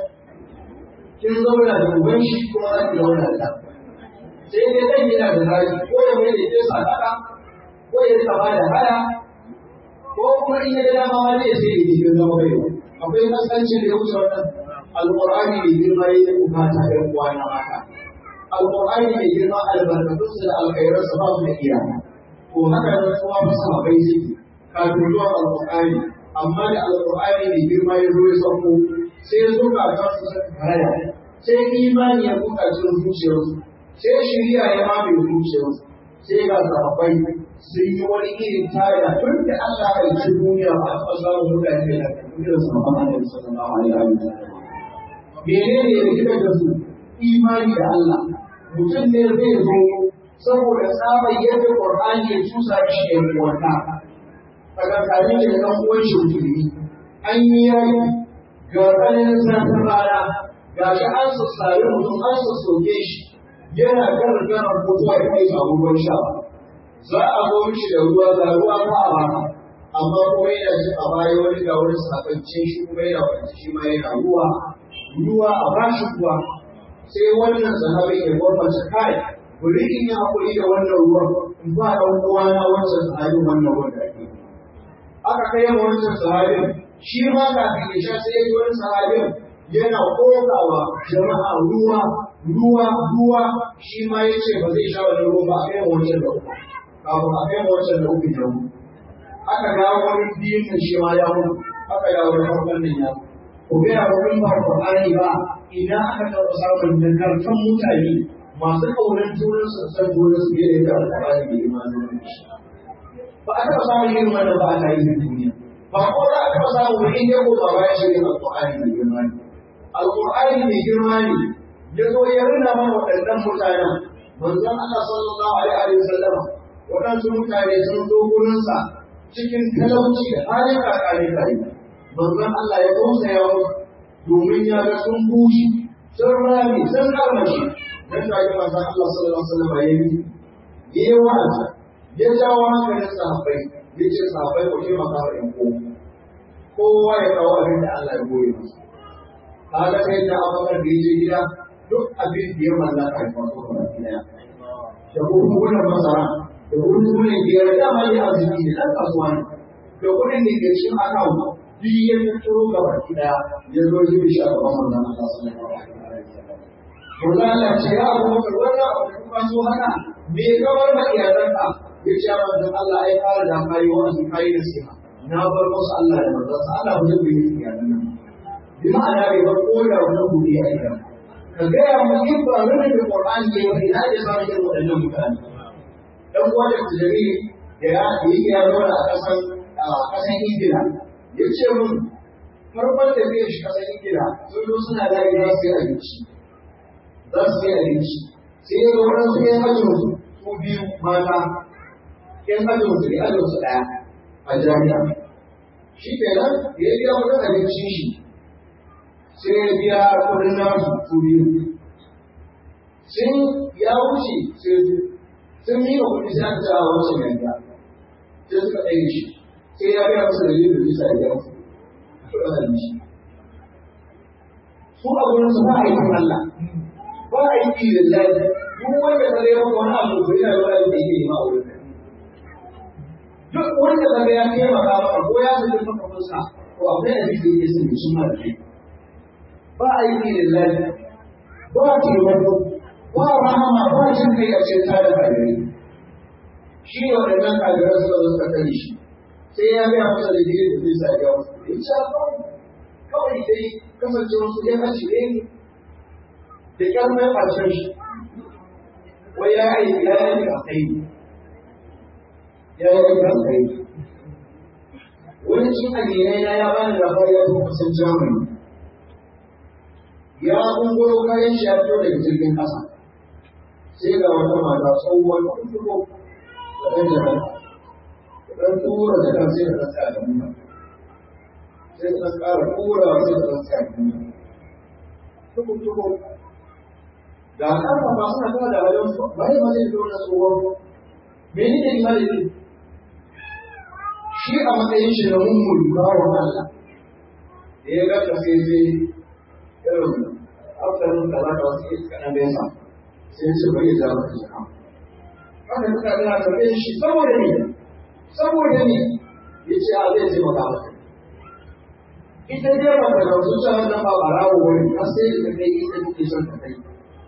kin zauna da uban shi kuma za ki zauna da sai dai ɗan yana da hali ko ya mai da ke sadaka ko ya saba da haya ko kuma in ya ga dama ma zai sai ya ke zama bai akwai kasancin da ya wuce wannan alƙur'ani mai girma ya yi bukata ɗan uwa na mata alƙur'ani mai girma albarkatunsa da alkhairansa ba su da iyaka to haka nan kuma ba sahabbai suke kafin zuwa alƙur'ani amma da alƙur'ani mai girma ya zo ya sauko sai ya zo kafin su suka karaya sai imani ya buka cikin zuciyarsu sai shiriya ya mamaye zuciyarsu sai ga sahabbai sun yi wani irin tada tun da Allah ya ci duniya ba a taɓa samun mutane da irin sahabban Annabi sallallahu alaihi wa sallam menene ya rikita da su imani da Allah mutum ne zai zo saboda tsabar yadda Qur'ani ya tusa shi da wata tsakankanin da ɗan uwan shi musulmi an yi yayi ga tsananin zafin rana ga shi an sassare mutum an sassoke shi yana gargara mutuwa ya kai samu ruwan sha za a zo mishi da ruwa ga ruwa ba a baka amma kuma yana shi a baya wani ga wani sakance shi kuma yana kwanci shi ma yana ruwa ruwa a bashi ruwa sai wannan sahabi ya gwamnati kai bari in yi haƙuri da wannan ruwan in ba ɗan uwana wancan sahabin wannan ruwan da ake aka kai ma wancan sahabin shi ma kafin ya sha sai ya ji wani sahabin yana kokawa jama'a ruwa ruwa ruwa shi ma ya ce ba zai sha wani ruwa ba a kai ma wancan da uku kafin a kai ma wancan da uku ya mutu aka dawo wani biyun nan shi ma ya mutu aka dawo wani farkon nan ya mutu ku gaya wa in ba Qur'ani ba idan aka taɓa samun nagartan mutane masu ƙaunar junan su san junan su yadda ya Qur'ani da imanin shi ba a taɓa samun yin wannan ba a tarihin duniya ba ko da aka taɓa samun wani inda ko ba ya shi Al-Qur'ani mai girma ne Al-Qur'ani mai girma ne ya zo ya rina mana waɗannan mutanen manzon Allah sallallahu alaihi wa sallam waɗansu mutane sun zo gurinsa cikin talauci da halin kakare kai manzon Allah ya tausaya musu domin ya ga sun bushe sun rami sun karmashi dan da ga manzon Allah sallallahu alaihi wasallam ya yi yayi wa'azi ya jawo hankalin sahabbai ya ce sahabbai ku taimaka wa ƴan uwa kowa ya kawo abin da Allah ya goye masa kaga sai da abubakar da ya je gida duk abin da ya mallaka ya kwaso ga gida da buhunan masara da buhunan biyar dama ne arziki ne ɗan kasuwa ne da kuɗin da ke cikin akawun duk ya fito ga baki ɗaya ya zo shi da shi a gaban manzon Allah sallallahu alaihi wasallam. Mulala ce ya abu maka wannan abu da kuma so hana me kawar ma iyalanka ya ce ya manzon Allah ai fara da kai wa'azi kai da siha na bar musu Allah da manzon sa Allah ba zai yi iyalan nan. Bi ma'ana bai bar ko da wani guri a idan. Ka gaya mu in ba wani da Qur'ani ke wani ina da samun irin waɗannan mutane. Dan uwa da tijari da ya yi ya zauna a ƙasan ƙasan Ingila ya ce mun farkon da zai shi ƙasar Ingila sun zo suna da za su yi abinci za su yi abinci sai ya zo wurin su yan ajin su biyu mata yan ajin su ne ajin su ɗaya a jami'a shi kenan da ya biya kuɗin abincin shi sai ya biya kuɗin nasu su biyu sun ya wuce sun yi wa kuɗi sai aka ce a wancan yanda sai suka ɗaya shi sai ya gaya masa dalilin da bisa ya gaya kuɗin abinci. Su a gurin su ba a yi Allah, ba a yi ƙi lillahi, duk wanda ka gaya maka wani abu ko yana da wani da yake yi ma a wurin Duk wanda ka gaya taimaka maka ko ya zaɓi maka fuska ko akwai abin da yake sun sun mara kai. Ba a yi ƙi lillahi, ba a taimako, ba a rahama, ba a jin kai a cikin tare da Shi ne waɗannan kajiran suka zo suka kare shi. sai ya gaya masa da jirin da zai sa ya wasu in sha kawai dai kasance wasu ya hashi ne da kyan mai ɓacin shi wai ya yi ya yi a kai ya yi a kai wani cin aminai na ya bani labari ya zo kusan jamani ya kungoro kayan shi ya fito daga jirgin ƙasa sai ga wata mata tsohuwar kuma da ɗan jama'a dan tura da kan sai da kan tsaya da mu sai da ƙara tura sai da kan tsaya da mu tuku tuku da kan ba suna tana da wajen su ba ne ba zai zo na tsohon mene ne imani ne shi a matsayin shi na mummul bawan Allah da ya ga ta sai sai irin aftarin da za ka wasu iska na nesa sai ce bari ya zama ta jaka haka suka tana tafiye shi saboda ne saboda ne ya ce a zai taimaka maka ita dai ba ta gamsu cewa wannan ba barawo wani har sai da kai ita take son ta kai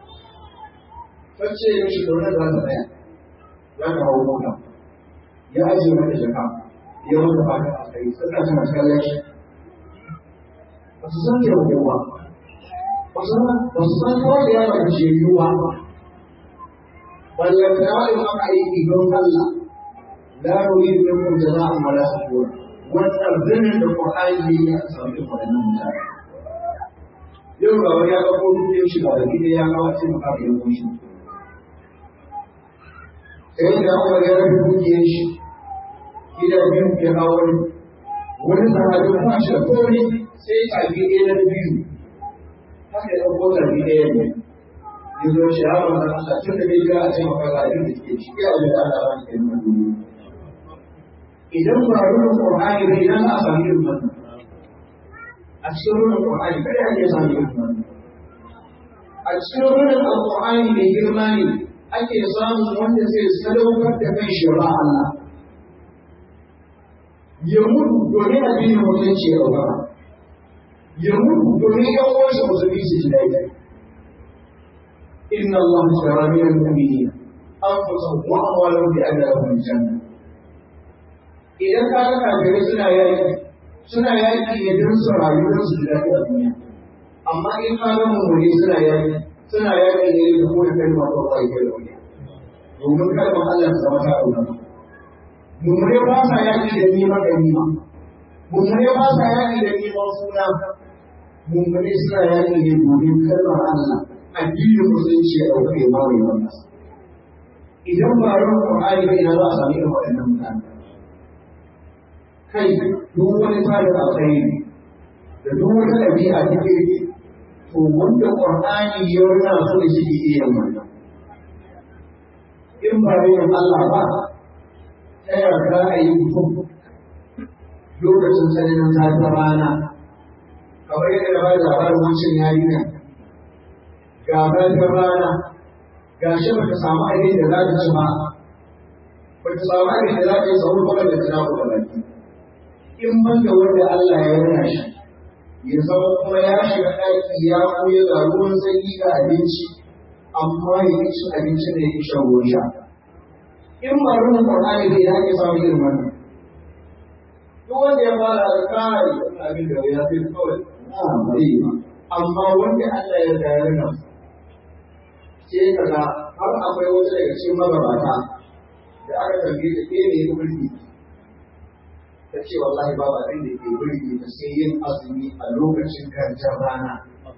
wacce ya shi zaune da ta tsaya ya ka hau mota ya ajiye mata jaka ya mata fata a kai suna tana kallon shi ba su san ke rubuwa ba su san kawai da yawa da jeriyuwa ballan da yawa in aka aiki don Allah لا نريد منكم جزاء ولا شكورا والترذم القرآن لي أسأل waɗannan mutane. Yau ga wani ya ɗauko dukiyar shi ga baki ɗaya ya kawo ce maka da yanzu shi. Sai da Umar ya rabu dukiyar shi gida biyu ya kawo wani. Wani sahabi kuma shi da kori sai tafi ɗaya na biyu. Haka ya ɗauko tafi ɗaya ne. Ya zo shi ya ba da Allah tun da bai jira a ce maka ga abin da ke ciki a wajen Allah ba ke nuna duniya. idan ba rurin Qur'ani ba idan za a sami irin wannan a cikin rurin Qur'ani kada ake sami irin wannan a cikin rurin Al-Qur'ani mai girma ne ake samun wanda zai sadaukar da kan shi ba Allah ya mutu domin addinin mutunci ya ɗaukaka ya mutu domin yan uwansa musulmi su ji daidai inna Allah shara min al-mu'minina anfusahum wa amwalahum bi anna lahum al-jannah idan ka ga kafirai suna yaki suna yaki ne don su rayu don su ji daɗi a duniya amma in ka ga mummuni suna yaki suna yaki ne da kuma kai ma ko kai kai duniya domin kalmar Allah ta zama ta auna mummuni ba sa yaki da neman ganima mummuni ba sa yaki da neman suna mummuni suna yaki ne domin kalmar Allah addinin musulunci ya ɗauka ya ba mai wannan idan ba ruwan Qur'ani bai na za a sami irin waɗannan mutane kai duk wani tsarin alkhairi da duk wata ɗabi'a ta kirki to wanda Qur'ani ya rana su da shi iya yin wannan in ba yin Allah ba ta yarda a yi mutum lokacin tsananin zafin rana kamar yadda da ba da labarin wancan yarinya ga zafin rana gashi ba ta samu abin da za ta ci ba ba ta samu abin da za ta yi sahur ba da ta naku da baki in ban da wanda Allah ya rana shi ya zama kuma ya shiga ɗaki ya koya ga ruwan sanyi ga abinci amma ya ci abinci da ya shan ruwan sha in ba ruwan Qur'ani bai da ake samu irin wannan duk wanda ya fara da kai wannan abin da ya fi kawai na bai ba amma wanda Allah ya ga yana sai kaga har akwai wata daga cikin magabata da aka tambaye ta ke ne burki ta ce wallahi ba ba da ke burki ta sai yin azumi a lokacin garjar rana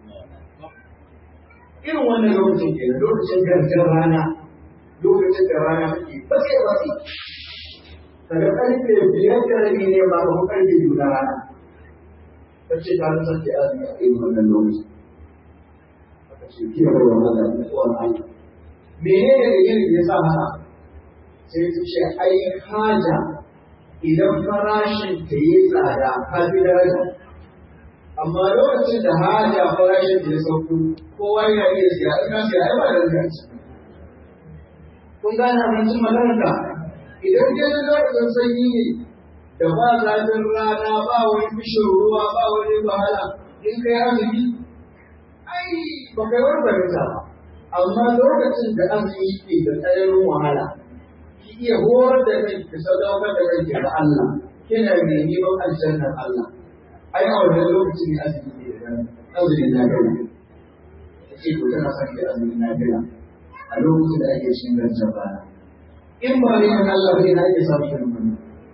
irin wannan lokacin ke lokacin garjar rana lokacin da rana take bace bace daga karfe biyar da rabi ne ba ko karfe biyu na rana ta ce ta rasa ce azumi a irin wannan lokacin aka ce ki da wannan Allah ne tsohon Allah menene da yin ya sa haka sai ta ce ai haja idan farashin ta yi tsada ka fi daraja amma lokacin da haja farashin ta ya sauko kowa yana iya siya in ka siya ai ba da zai kun gane abincin makaranta idan ke da lokacin sanyi ne da ba zafin rana ba wani bishin ruwa ba wani wahala in kai azumi ai ba kai wani fahimta ba amma lokacin da azumi ke da tsananin wahala ki iya horar da kai ki sadaukar da kai ga Allah kina mai neman aljannar Allah ai a wannan lokacin ne azumi ke da azumi na gaba ce ko tana son ki azumi na gaba a lokacin da ake cikin gancan rana in ba ne kan Allah bai na ake samun irin wannan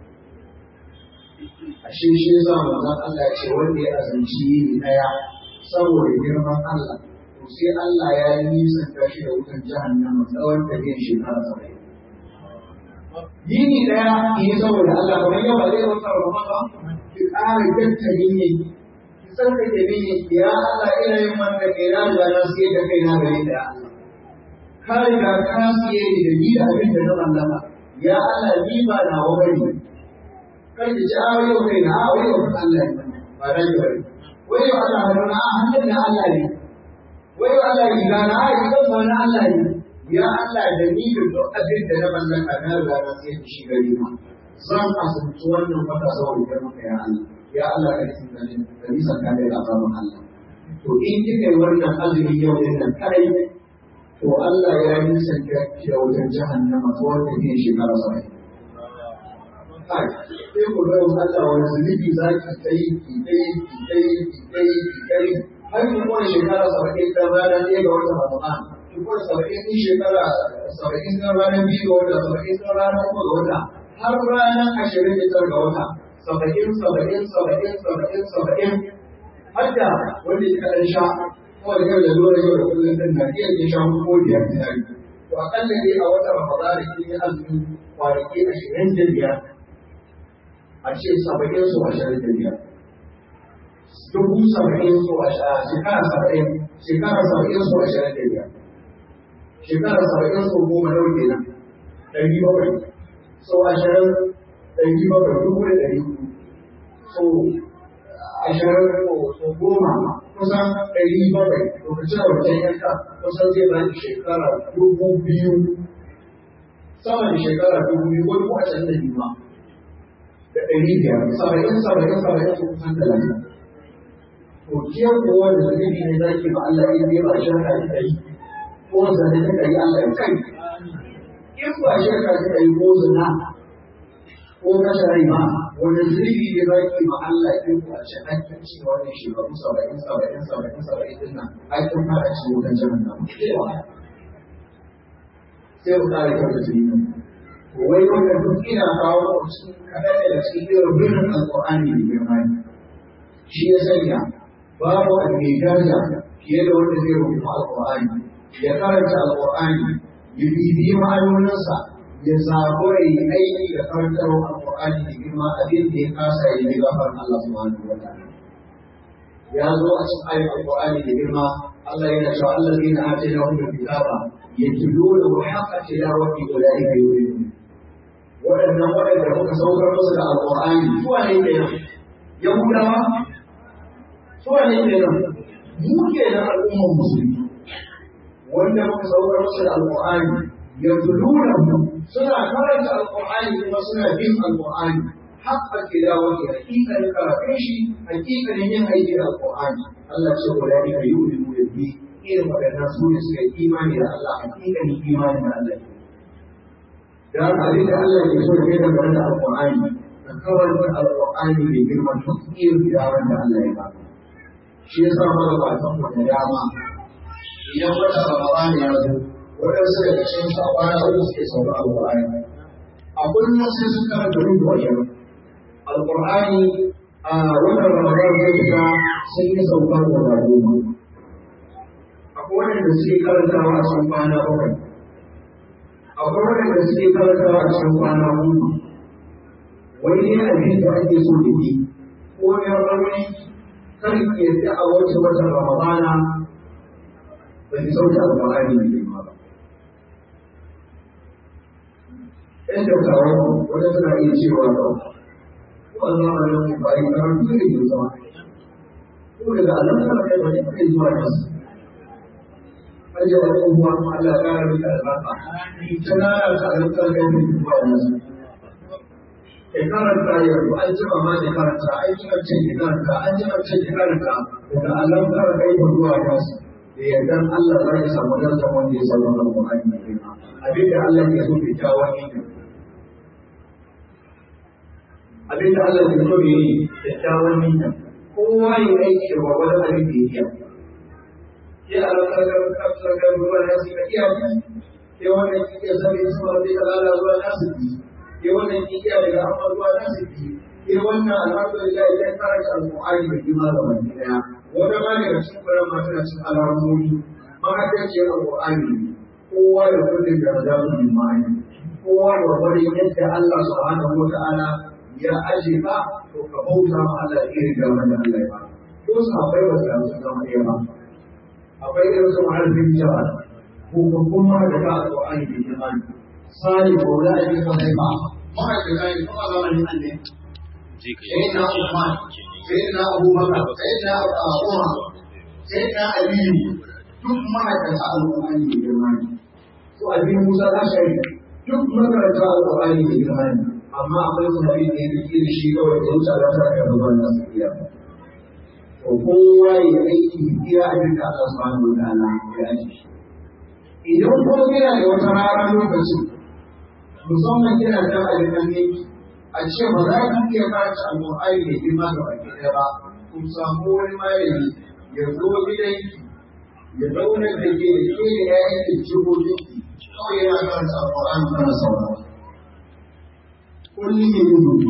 a shi shi za mu zan Allah ya ce wanda ya azanci yini daya saboda girman Allah to sai Allah ya yi nisan tashi da wutan jahannama tsawon tafiyar shekara saba'in yini daya yi saboda Allah kamar yau ba zai wata Ramadan ba ki ƙara gatta yini ki tsarkake yini ya Allah ina yin wannan kai na da na sai da kai na gare da Allah ka riga ka siye ni da ni da abin da na mallaka ya Allah ni ba na wani kai da ji awo yau kai na awo yau Allah ne ba da yau bane wai yau Allah ne na hannun na Allah ne wai yau Allah yi ga na yi ga na Allah ne ya Allah da ni da duk abin da na mallaka na riga na siye da shi gari ma zan asibiti wannan wata saboda kai maka ya Allah ya Allah ka yi sanin da nisan ka da azaban Allah to in kika yi wannan azumi yau din nan kai to Allah ya nisan ka da wajen jahannama ko wanda ke shekara saba'in. Kai, sai ku ga Allah wani zunubi za ki kai ki kai ki kai ki kai ki kai har ki kuma shekara saba'in ta ranar ɗaya ga wata Ramadan. Ki kuma saba'in ɗin shekara saba'in ta ranar biyu ga wata saba'in ta ranar uku ga wata har ranar ashirin da tara ga wata. Saba'in saba'in saba'in saba'in saba'in har da wanda ya kaɗan sha kawai yau da zuwa yau da kullum din na iya yin shan ko biyar misali to akalla dai a wata ramadana kin yi azumi kwanaki ashirin da biyar a ce saba'in su ashirin da biyar dubu saba'in su shekara saba'in shekara saba'in su ashirin da biyar shekara saba'in su goma nau kenan ɗari bakwai so ashirin ɗari bakwai dubu da ɗari so ashirin so goma kusan ɗari bakwai lokacin da wajen yanka kusan zai ba shekara dubu biyu sama da shekara dubu biyu ko dubu ashirin da biyu ma da ɗari biyar saba'in saba'in saba'in su kusan talatin to kiyar kowa da zunubi ne za ki ba Allah in dai ba shirka kika yi ko zane kika yi Allah ya kai in ba shirka kika yi ko zina ko kashe rai ma wani zunubi ne za ki ma Allah in ba shi hakkin ci wannan shekaru saba'in saba'in saba'in saba'in din nan ai kun fara ci wutan jahannama sai ku kare kanka zunubi wai wannan duk ina kawo cikin kaɗan daga cikin irin birnin alƙur'ani da girma shi ya sanya babu mai daraja fiye da wanda zai rubuta alƙur'ani ya karanta alƙur'ani ya bibiyi ma'anoninsa ya zabura yi aiki da karantarwa alƙur'ani da girma abin da ya kasa ya yi gafar Allah subhanahu wa ta'ala ya zo a cikin ayin alƙur'ani da girma Allah yana cewa Allah zai na ake na hudu kitaba ya tulo da wa haka tilawati ulaika yuridun waɗannan waɗanda muka saukar musu da alƙur'ani zuwa ne ke nan yahudawa zuwa ne ke nan mu ke nan al'ummar musulmi wanda muka saukar musu da alqur'ani yatuluna suna karanta alqur'ani kuma suna bin alqur'ani حق تلاوته حقيقة الكرافيش حقيقة من أيدي القرآن الله سوى ذلك يؤمن به إذا ما كان رسول إيمان إلى الله حقيقة إيمان مع الله dan abin da Allah ke so da kai da da Al-Qur'ani ka kawar da Al-Qur'ani mai girma duk irin yaran da Allah ya ba shi yasa muka ba san mu da dama idan wata Ramadan ya zo wadansu daga cikin su a kwana uku suke sauka Al-Qur'ani a kullum sai sun karanta rubu a yau Al-Qur'ani a wannan Ramadan zai fita sun yi sauka da goma akwai wanda suke karantawa a cikin kwana bakwai akwai waɗanda suke karantawa a cikin kwana hudu wani ne abin da ake so da ke ko ya rauni kar ki yadda a wata watan ramadana ba ki sauke alƙur'ani mai girma ba ɗan dattawa wata suna iya cewa ba wannan ranar ba yi karatu ne ke zama ko daga alaƙar kai wani kai zuwa nasu ajiye abubuwa Allah ya kara maka albarka tana da alƙar da yake zuwa yanzu ke karanta yanzu an jima ma da karanta an jima ce ke karanta an jima ce ke karanta daga alaƙar da yake zuwa yanzu da yardan Allah za ya samu darajar wanda ya samu alƙur'ani mai girma abin da Allah ke so ke jawo ne abin da Allah ke so ya yi da jawo ne kowa ya aiki da gwagwadon abin da ya yi ya alaƙar kafsar ruwa na su iya bi ya wannan kike sani su ma zai kalala ruwa na su bi ya wannan kike daga amma ruwa na su bi ya wannan alhamdulillah idan karanta alƙur'ani da kima da wani daya wata ma daga cikin kuran ma tana cikin alamomi mahaddaciyar alƙur'ani kowa da kullum da za su yi ma'ani kowa da wani yadda Allah subhanahu wa ta'ala ya aje ka to ka bauta ma Allah irin da wanda Allah ya ba ko sahabbai ba su zama ɗaya ba akwai irin su mahaifin jawa ko kuma da ka alƙur'ani da imani sani ko da ake kan haifa mahaifin kai kuma zamanin annabi sayyidina Umar sayyidina Abubakar sayyidina Umar sayyidina Aliyu duk mahaifin alƙur'ani da imani to abin Musa da shari duk makaranta alƙur'ani da imani amma akwai sahabi da yake da shi kawai da wuce da ta ga gaban nasu iya to kowa ya aiki iya abin da Allah subhanahu wa ta'ala ya aji shi idan kuma kina da wata rana lokacin musamman kina da abin ne a ce ba za ki iya karanta alƙur'ani da girma da baki ɗaya ba ku samu wani malami ya zo gidanki ya zauna da ke da ke da ya yanke jihohinki kawai yana karanta alƙur'ani kana saurara kullum ya yi rubutu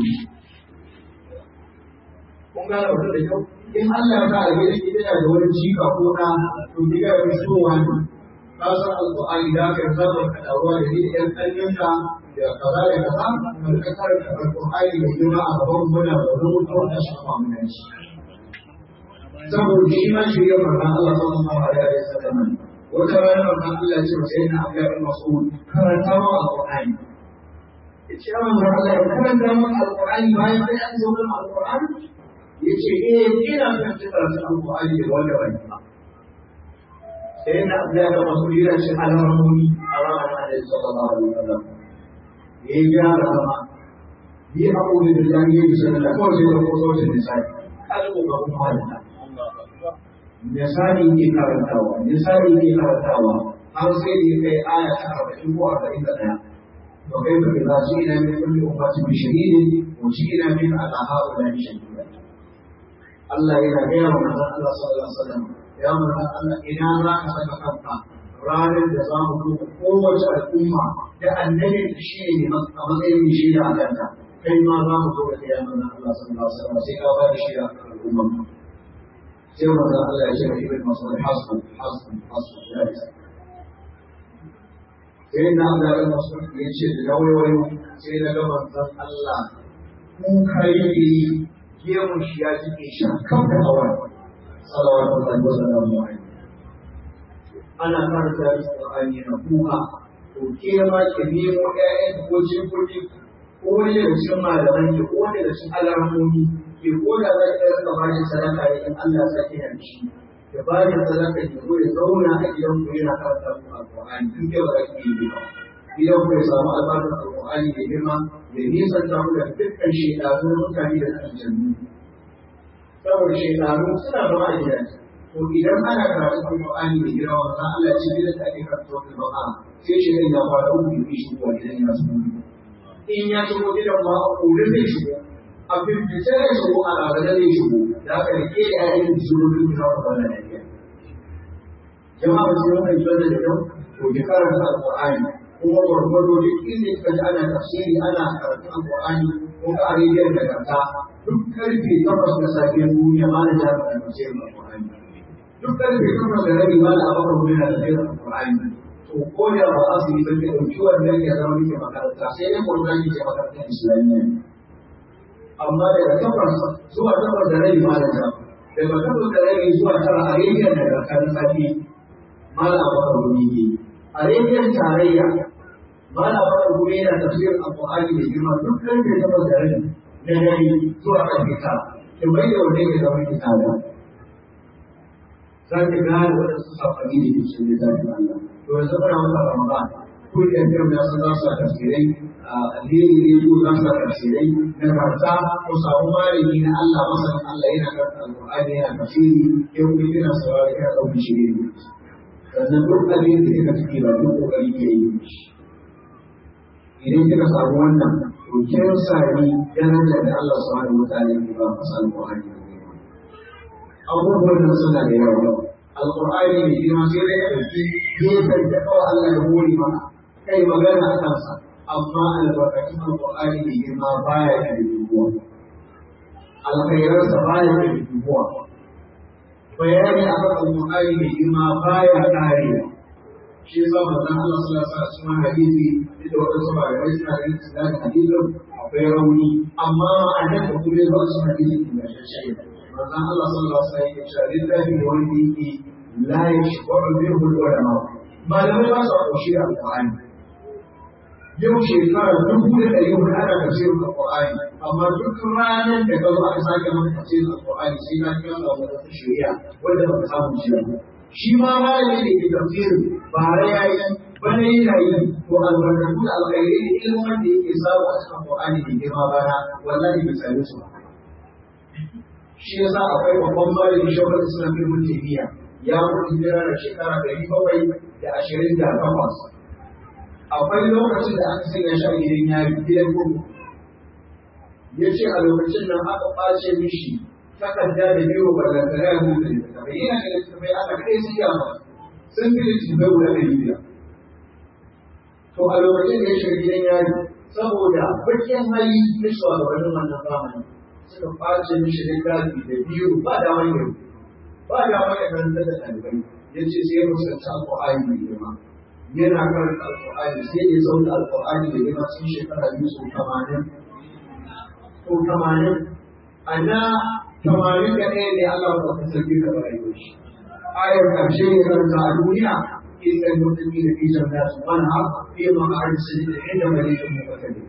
kun gane wata da kyau in Allah ya sa gidan ki tana da wani jika ko na to diga ya fito wani ka san alƙur'ani da ka zama ka dawo da ni ɗan ƙanyanka da kaza da kaza ka rika karanta alƙur'ani da girma a gaban gona da wani mutuwa da shafa mu da shi saboda shi ma shi ya marna Allah sallallahu alaihi wa sallam wata rana marna Allah ya ce masa yana Abdullah bin Mas'ud karanta ma alƙur'ani yace ya manzo Allah ya karanta ma alƙur'ani bayan sai an zo kan alƙur'ani yace eh ina son karanta alƙur'ani da wanda ban ba sai na Abdullah bin Mas'ud yana ce alamomi a ranar Annabi sallallahu alaihi wa sallam ya gyara zama yi haƙuri da jami'ai da sanar da kawai sai da kusa wajen nisani kalmo ga kuma da misali ke karantawa misali ke karantawa har sai da ya kai aya ta arba'in ko arba'in da ɗaya to kai ba za su ina min kulli ummati bi shahidin wa shi ina min ala haula bi shahida Allah yana gaya wa manzon Allah sallallahu alaihi wasallam ya manzon Allah ina za ka saka kanka ranar da za mu duba kowace al'umma da annabi shi ne a matsayin shi da kanta kai ma za mu zo da kai manzon Allah sallallahu alaihi wasallam sai ka ba da shi a al'umma sai manzon Allah ya ce wa ibn Mas'ud hasbu hasbu hasbu ya isa sai na ga ibn Mas'ud ya ce da wayo sai na ga manzon Allah kun kai gemun shi ya jike shi kan da hawa sallallahu alaihi wasallam ana karanta Qur'ani na kuka to ke ma ki nemo ƴaƴan ko jikoki ko wani daga cikin malaman ki ko wani daga cikin alamomi ke ko da za ki rika ba shi sadaka ne in Allah ya saki da shi ya ba da sadaka ya zo ya zauna a gidan ku yana karanta ku alƙur'ani duk da ba ki yi ba gidan ku ya samu albarkar alƙur'ani da girma ya nisanta ku da dukkan shekaru mutane da aljannu saboda shekaru suna zama a gidaje to idan ana karatu alƙur'ani da girma wannan Allah ya ce gidan da ake karatu alƙur'ani sai shi ya fara uku ya shigo gidan ya su in ya shigo gidan ma a kore zai shigo a bibice zai shigo a rarrabe zai shigo da aka rike da yayin da shigo duk na wannan lafiya jama'a su yi mai zuwa da kyau to ki karanta alƙur'ani kuma gwargwado duk inda ka ji ana tafsiri ana karatun alƙur'ani ko ka arabiyar da kanta duk karfe takwas na safiyar duniya ma na jami'a tafsirin alƙur'ani duk karfe takwas da rabi ma na abokan wuri na tafsirin alƙur'ani to ko da ba a su yi sarki ɗauki wannan ya zama muke makaranta sai dai kuma zan ke makarantar islamiyya amma daga takwas zuwa takwas da rabi ma da jam daga takwas da rabi zuwa tara a rediyon da karkar safi mala bakar gumi ne a rediyon tarayya mala bakar gumi yana tafsirin alƙur'ani mai girma duk karfe takwas da rabi na dare zuwa karfe tara kin bai da wanda ya zama ki tsada za ki gane waɗansu safari da ke cikin littafin Allah to yanzu muna wata Ramadan ko da kiran da sun zasu tafsirai alheri ne ko za su tafsirai na karta ko samu malami na Allah masanin Allah yana karanta alqur'ani yana tafsiri ke kuma kina saurari kana dauki shi ne sannan duk abin da kika ciki ba duk kokari ke yi idan kika samu wannan to kin sami darajar da Allah subhanahu wataala ya ba masa alqur'ani abubuwan da suna da yawa alƙur'ani mai girma sai dai ya ɗauki gefen da kawai Allah ya hore maka kai magana a kansa amma albarkatun alƙur'ani mai girma baya da dubuwa alkhairansa baya da dubuwa bayani a kan alƙur'ani mai girma baya ƙarewa shi yasa manzon Allah sallallahu alaihi wasallam hadisi da wadansu malamai suna ganin isnadin hadisin akwai rauni amma ma'anar da kuma ya zo a cikin hadisin ingantacce manzon Allah sallallahu alaihi wasallam ya ce littafi ne wanda yake la yashba'u minhu ulama malamai ba su koshi da alqur'ani yau shekara dubu da ɗari hudu ana tafsirin alqur'ani amma duk ranar da ka zo aka sake maka tafsirin alqur'ani sai ka kira da wata shari'a wanda ba ka samu shi ba shi ma malami da ke tafsirin ba ya yi bane yana yi to albarkatu da alkhairi da ilimin da yake samu a cikin alqur'ani da girma bana wallahi bai same su ba shi yasa akwai babban malami shaurar islam ibn taymiya ya mutu hijira da shekara ɗari bakwai da ashirin da takwas akwai lokacin da aka sanya shi a gidan yari gidan gudu ya ce a lokacin nan aka ɓace mishi takarda da biyu ballantana ya mutu da littattafai yana da littattafai aka kai sun yamma sun fi littattafai guda ɗari biyar to a lokacin da ya shiga gidan yari saboda bakin hali na shugabannin wannan zamani suka face mishi littafi da biyu ba da wani yau ba da wani karanta da ɗalibai ya ce sai ya musulunci alƙur'ani mai girma yana karanta alƙur'ani sai ya zauna alƙur'ani mai girma cikin shekara biyu sau tamanin ko tamanin a na tamanin da ɗaya ne Allah ba ta sarki da rayuwar shi ayar ƙarshe ne karanta a duniya إلا المتقين في جنات ونهر في مقعد سجد عند مليك مقتدر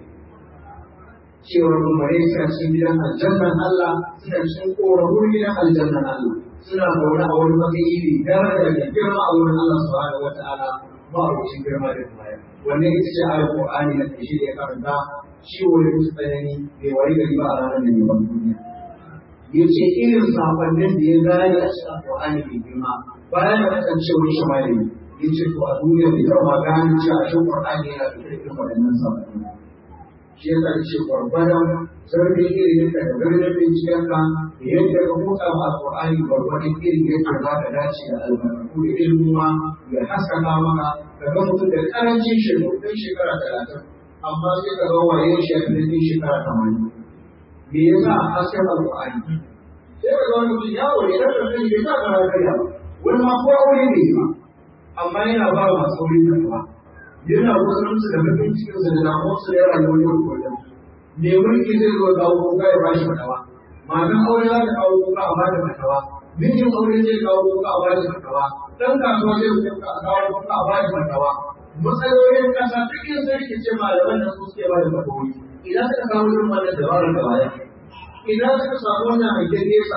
cewar rumare suna cikin gidan aljannan Allah suna cikin ƙorafun gidan aljannan Allah suna zaune a wani matsayi ne daraja da girma a wurin Allah subhanahu wa ta'ala ba a wucin girma da baya wannan ita ce ayar Qur'ani na ƙarshe da ya karanta ciwo da musu tsanani bai wari gari ba a ranar da yawan duniya ya ce irin sakonnin da ya gane a cikin Qur'ani mai girma bayan da kasancewar shi malami ya ce to a duniya bai taɓa gane cewa shi Qur'ani yana da irin waɗannan sakonnin shi yasa ce gwargwadon zarfin ilimin ka da garin binciken ka da yadda ka motsa ma alƙur'ani gwargwadon irin yadda za ka dace da albarkatu da ilmuwa ya haskaka maka ka ga mutum da ƙarancin shekaru ɗan shekara talatin amma sai ka ga waye shi a ɗan shekara tamanin me yasa hasken alƙur'ani sai ka ga wani mutum ya wuri ɗan ɗan bai sa ka karya ba wani ma ko aure ne ba amma yana ba masu wurin karɓa yana musulunci da mutum cikin su da damuwarsu da yawa yau yau kullum me mulki zai zo kawo kuka ya bashi fatawa matan aure za ta kawo kuka a bada fatawa mijin aure zai kawo kuka a bada fatawa dan kasuwa zai kuka a kawo kuka a bada fatawa matsalolin kasa duk yin sarki ce malaman da su suke bada fatawoyi idan suka kawo irin wannan dabarar da baya idan suka samu wannan hangen nesa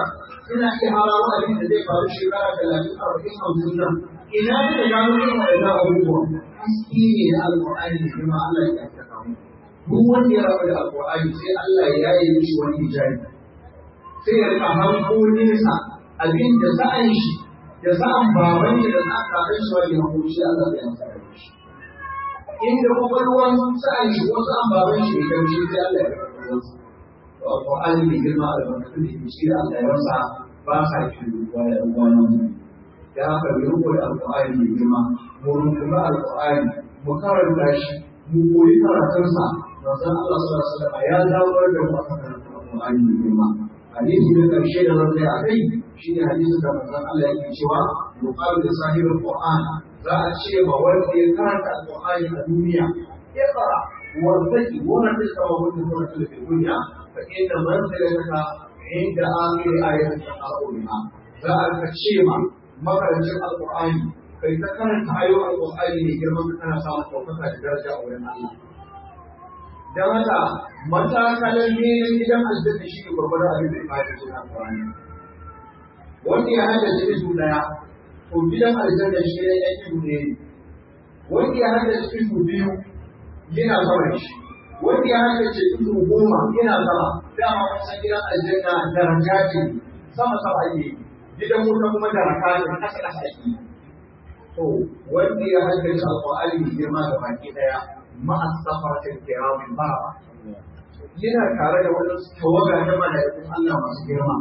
ina iya harawa abin da zai faru shekara talatin arba'in hamsin nan ina kuka gano irin waɗannan abubuwan haske ne na alƙur'ani da kuma Allah ya ƙarfafa mu duk wanda ya rabu da alƙur'ani sai Allah ya yi mishi wani hijabi sai ya rika hanko nesa abin da sa'an shi da sa'an baban shi da sa'an kakan shi wani hanko shi Allah ya masa shi inda kwakwalwan sa'an shi ko sa'an baban shi da shi sai Allah ya ƙarfafa Al-Quran mai girma da barkatu da shi da Allah ya rasa ba sa shi wa da wannan da haka mu rubuta da Al-Quran mai girma mu rubuta Al-Quran mu karanta shi mu koyi karatunsa manzon Allah sallallahu alaihi wasallam ya dawo da mu akan Al-Quran mai girma hadisi da karshe da zan a kai shi ne hadisin da manzon Allah yake cewa yuqalu da sahibul Qur'an za a ce ma wanda ya karanta Al-Qur'ani a duniya ya fara والذي ورث ومن ورث في الدنيا فإن منزلتك عند آخر آية تقرأ بها ذلك الشيمة مخرج القرآن kai ta karanta ayoyin alƙur'ani ne girman kana samun ɗaukaka da daraja a wurin Allah. Don haka matakalar neman gidan aljanna shi ne gwargwadon abin da ya fara cikin alƙur'ani. Wanda ya hada da izu ɗaya, to gidan aljanna shi ne ya izu ne. Wanda ya hada da izu biyu, yana sama da shi wanda ya haddace ido goma yana sama dama mun san gidan aljanna daraja ce sama sama ake gidan wuta kuma daraja ne kasa kasa ake to wanda ya haddace alqur'ani mai girma da baki daya ma'a safaratin kiramin baraba yana tare da wani tawaga ta mala'ikun Allah masu girma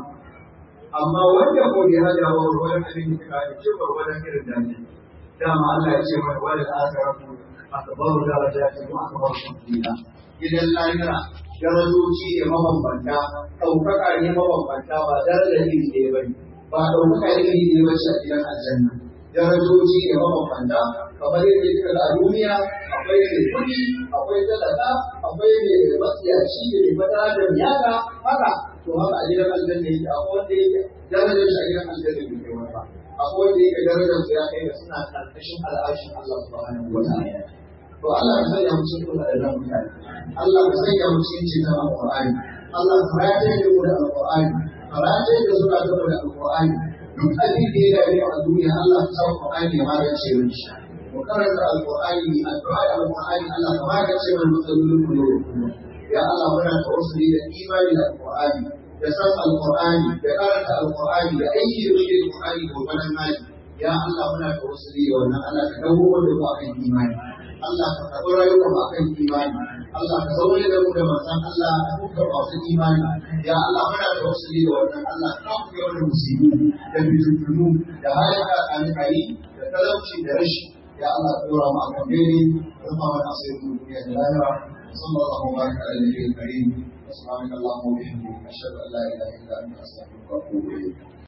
amma wanda ko ya hada wa wani abin da ka ce ba wani irin dace dama Allah ya ce mana wal akhiratu akbar darajatin wa akbar tafdila idan lahira darajoji ne mabambanta ɗaukaka ne mabambanta ba daraja iri ɗaya ba ne ba ɗaukaka iri ɗaya ba ce a gidan aljanna darajoji ne mabambanta kamar yadda kika ga a duniya akwai mai kuɗi akwai talaka akwai mai matsiyaci da mai madara da miyaka haka to haka a gidan aljanna yake akwai wanda yake darajar shi a gidan aljanna bai kai wani ba akwai wanda yake darajar su ya kai da suna karkashin al'arshin Allah subhanahu wa ta'ala to Allah ka sanya mu cikin wadannan mutane Allah ka sanya mu cikin cikin alqur'ani Allah ka rataye da mu da alqur'ani ka rataye da zuwa da da alqur'ani duk abin da ya dame a duniya Allah ka sa alqur'ani ya magance mu shi mu karanta alqur'ani addu'a da alqur'ani Allah ka magance mu matsalolin mu yau ya Allah muna tawassuli da imani da alqur'ani da san alqur'ani da karanta alqur'ani da aiki da shi alqur'ani ko wannan hali ya Allah muna tawassuli da wannan Allah ka dawo da mu akan imani Allah ka karɓi rayuwar mu akan imani Allah ka zaune da mu da manzon Allah a dukkan masu imani ya Allah muna tawassuli da wannan Allah ka kawo wannan musibi da fitintunu da halin kakani kai da talauci da rashi ya Allah ka dora mu akan bene rufa mana asirin duniya da lahira صلى الله وبارك على النبي الكريم سبحانك اللهم وبحمدك اشهد ان لا اله الا انت استغفرك واتوب اليك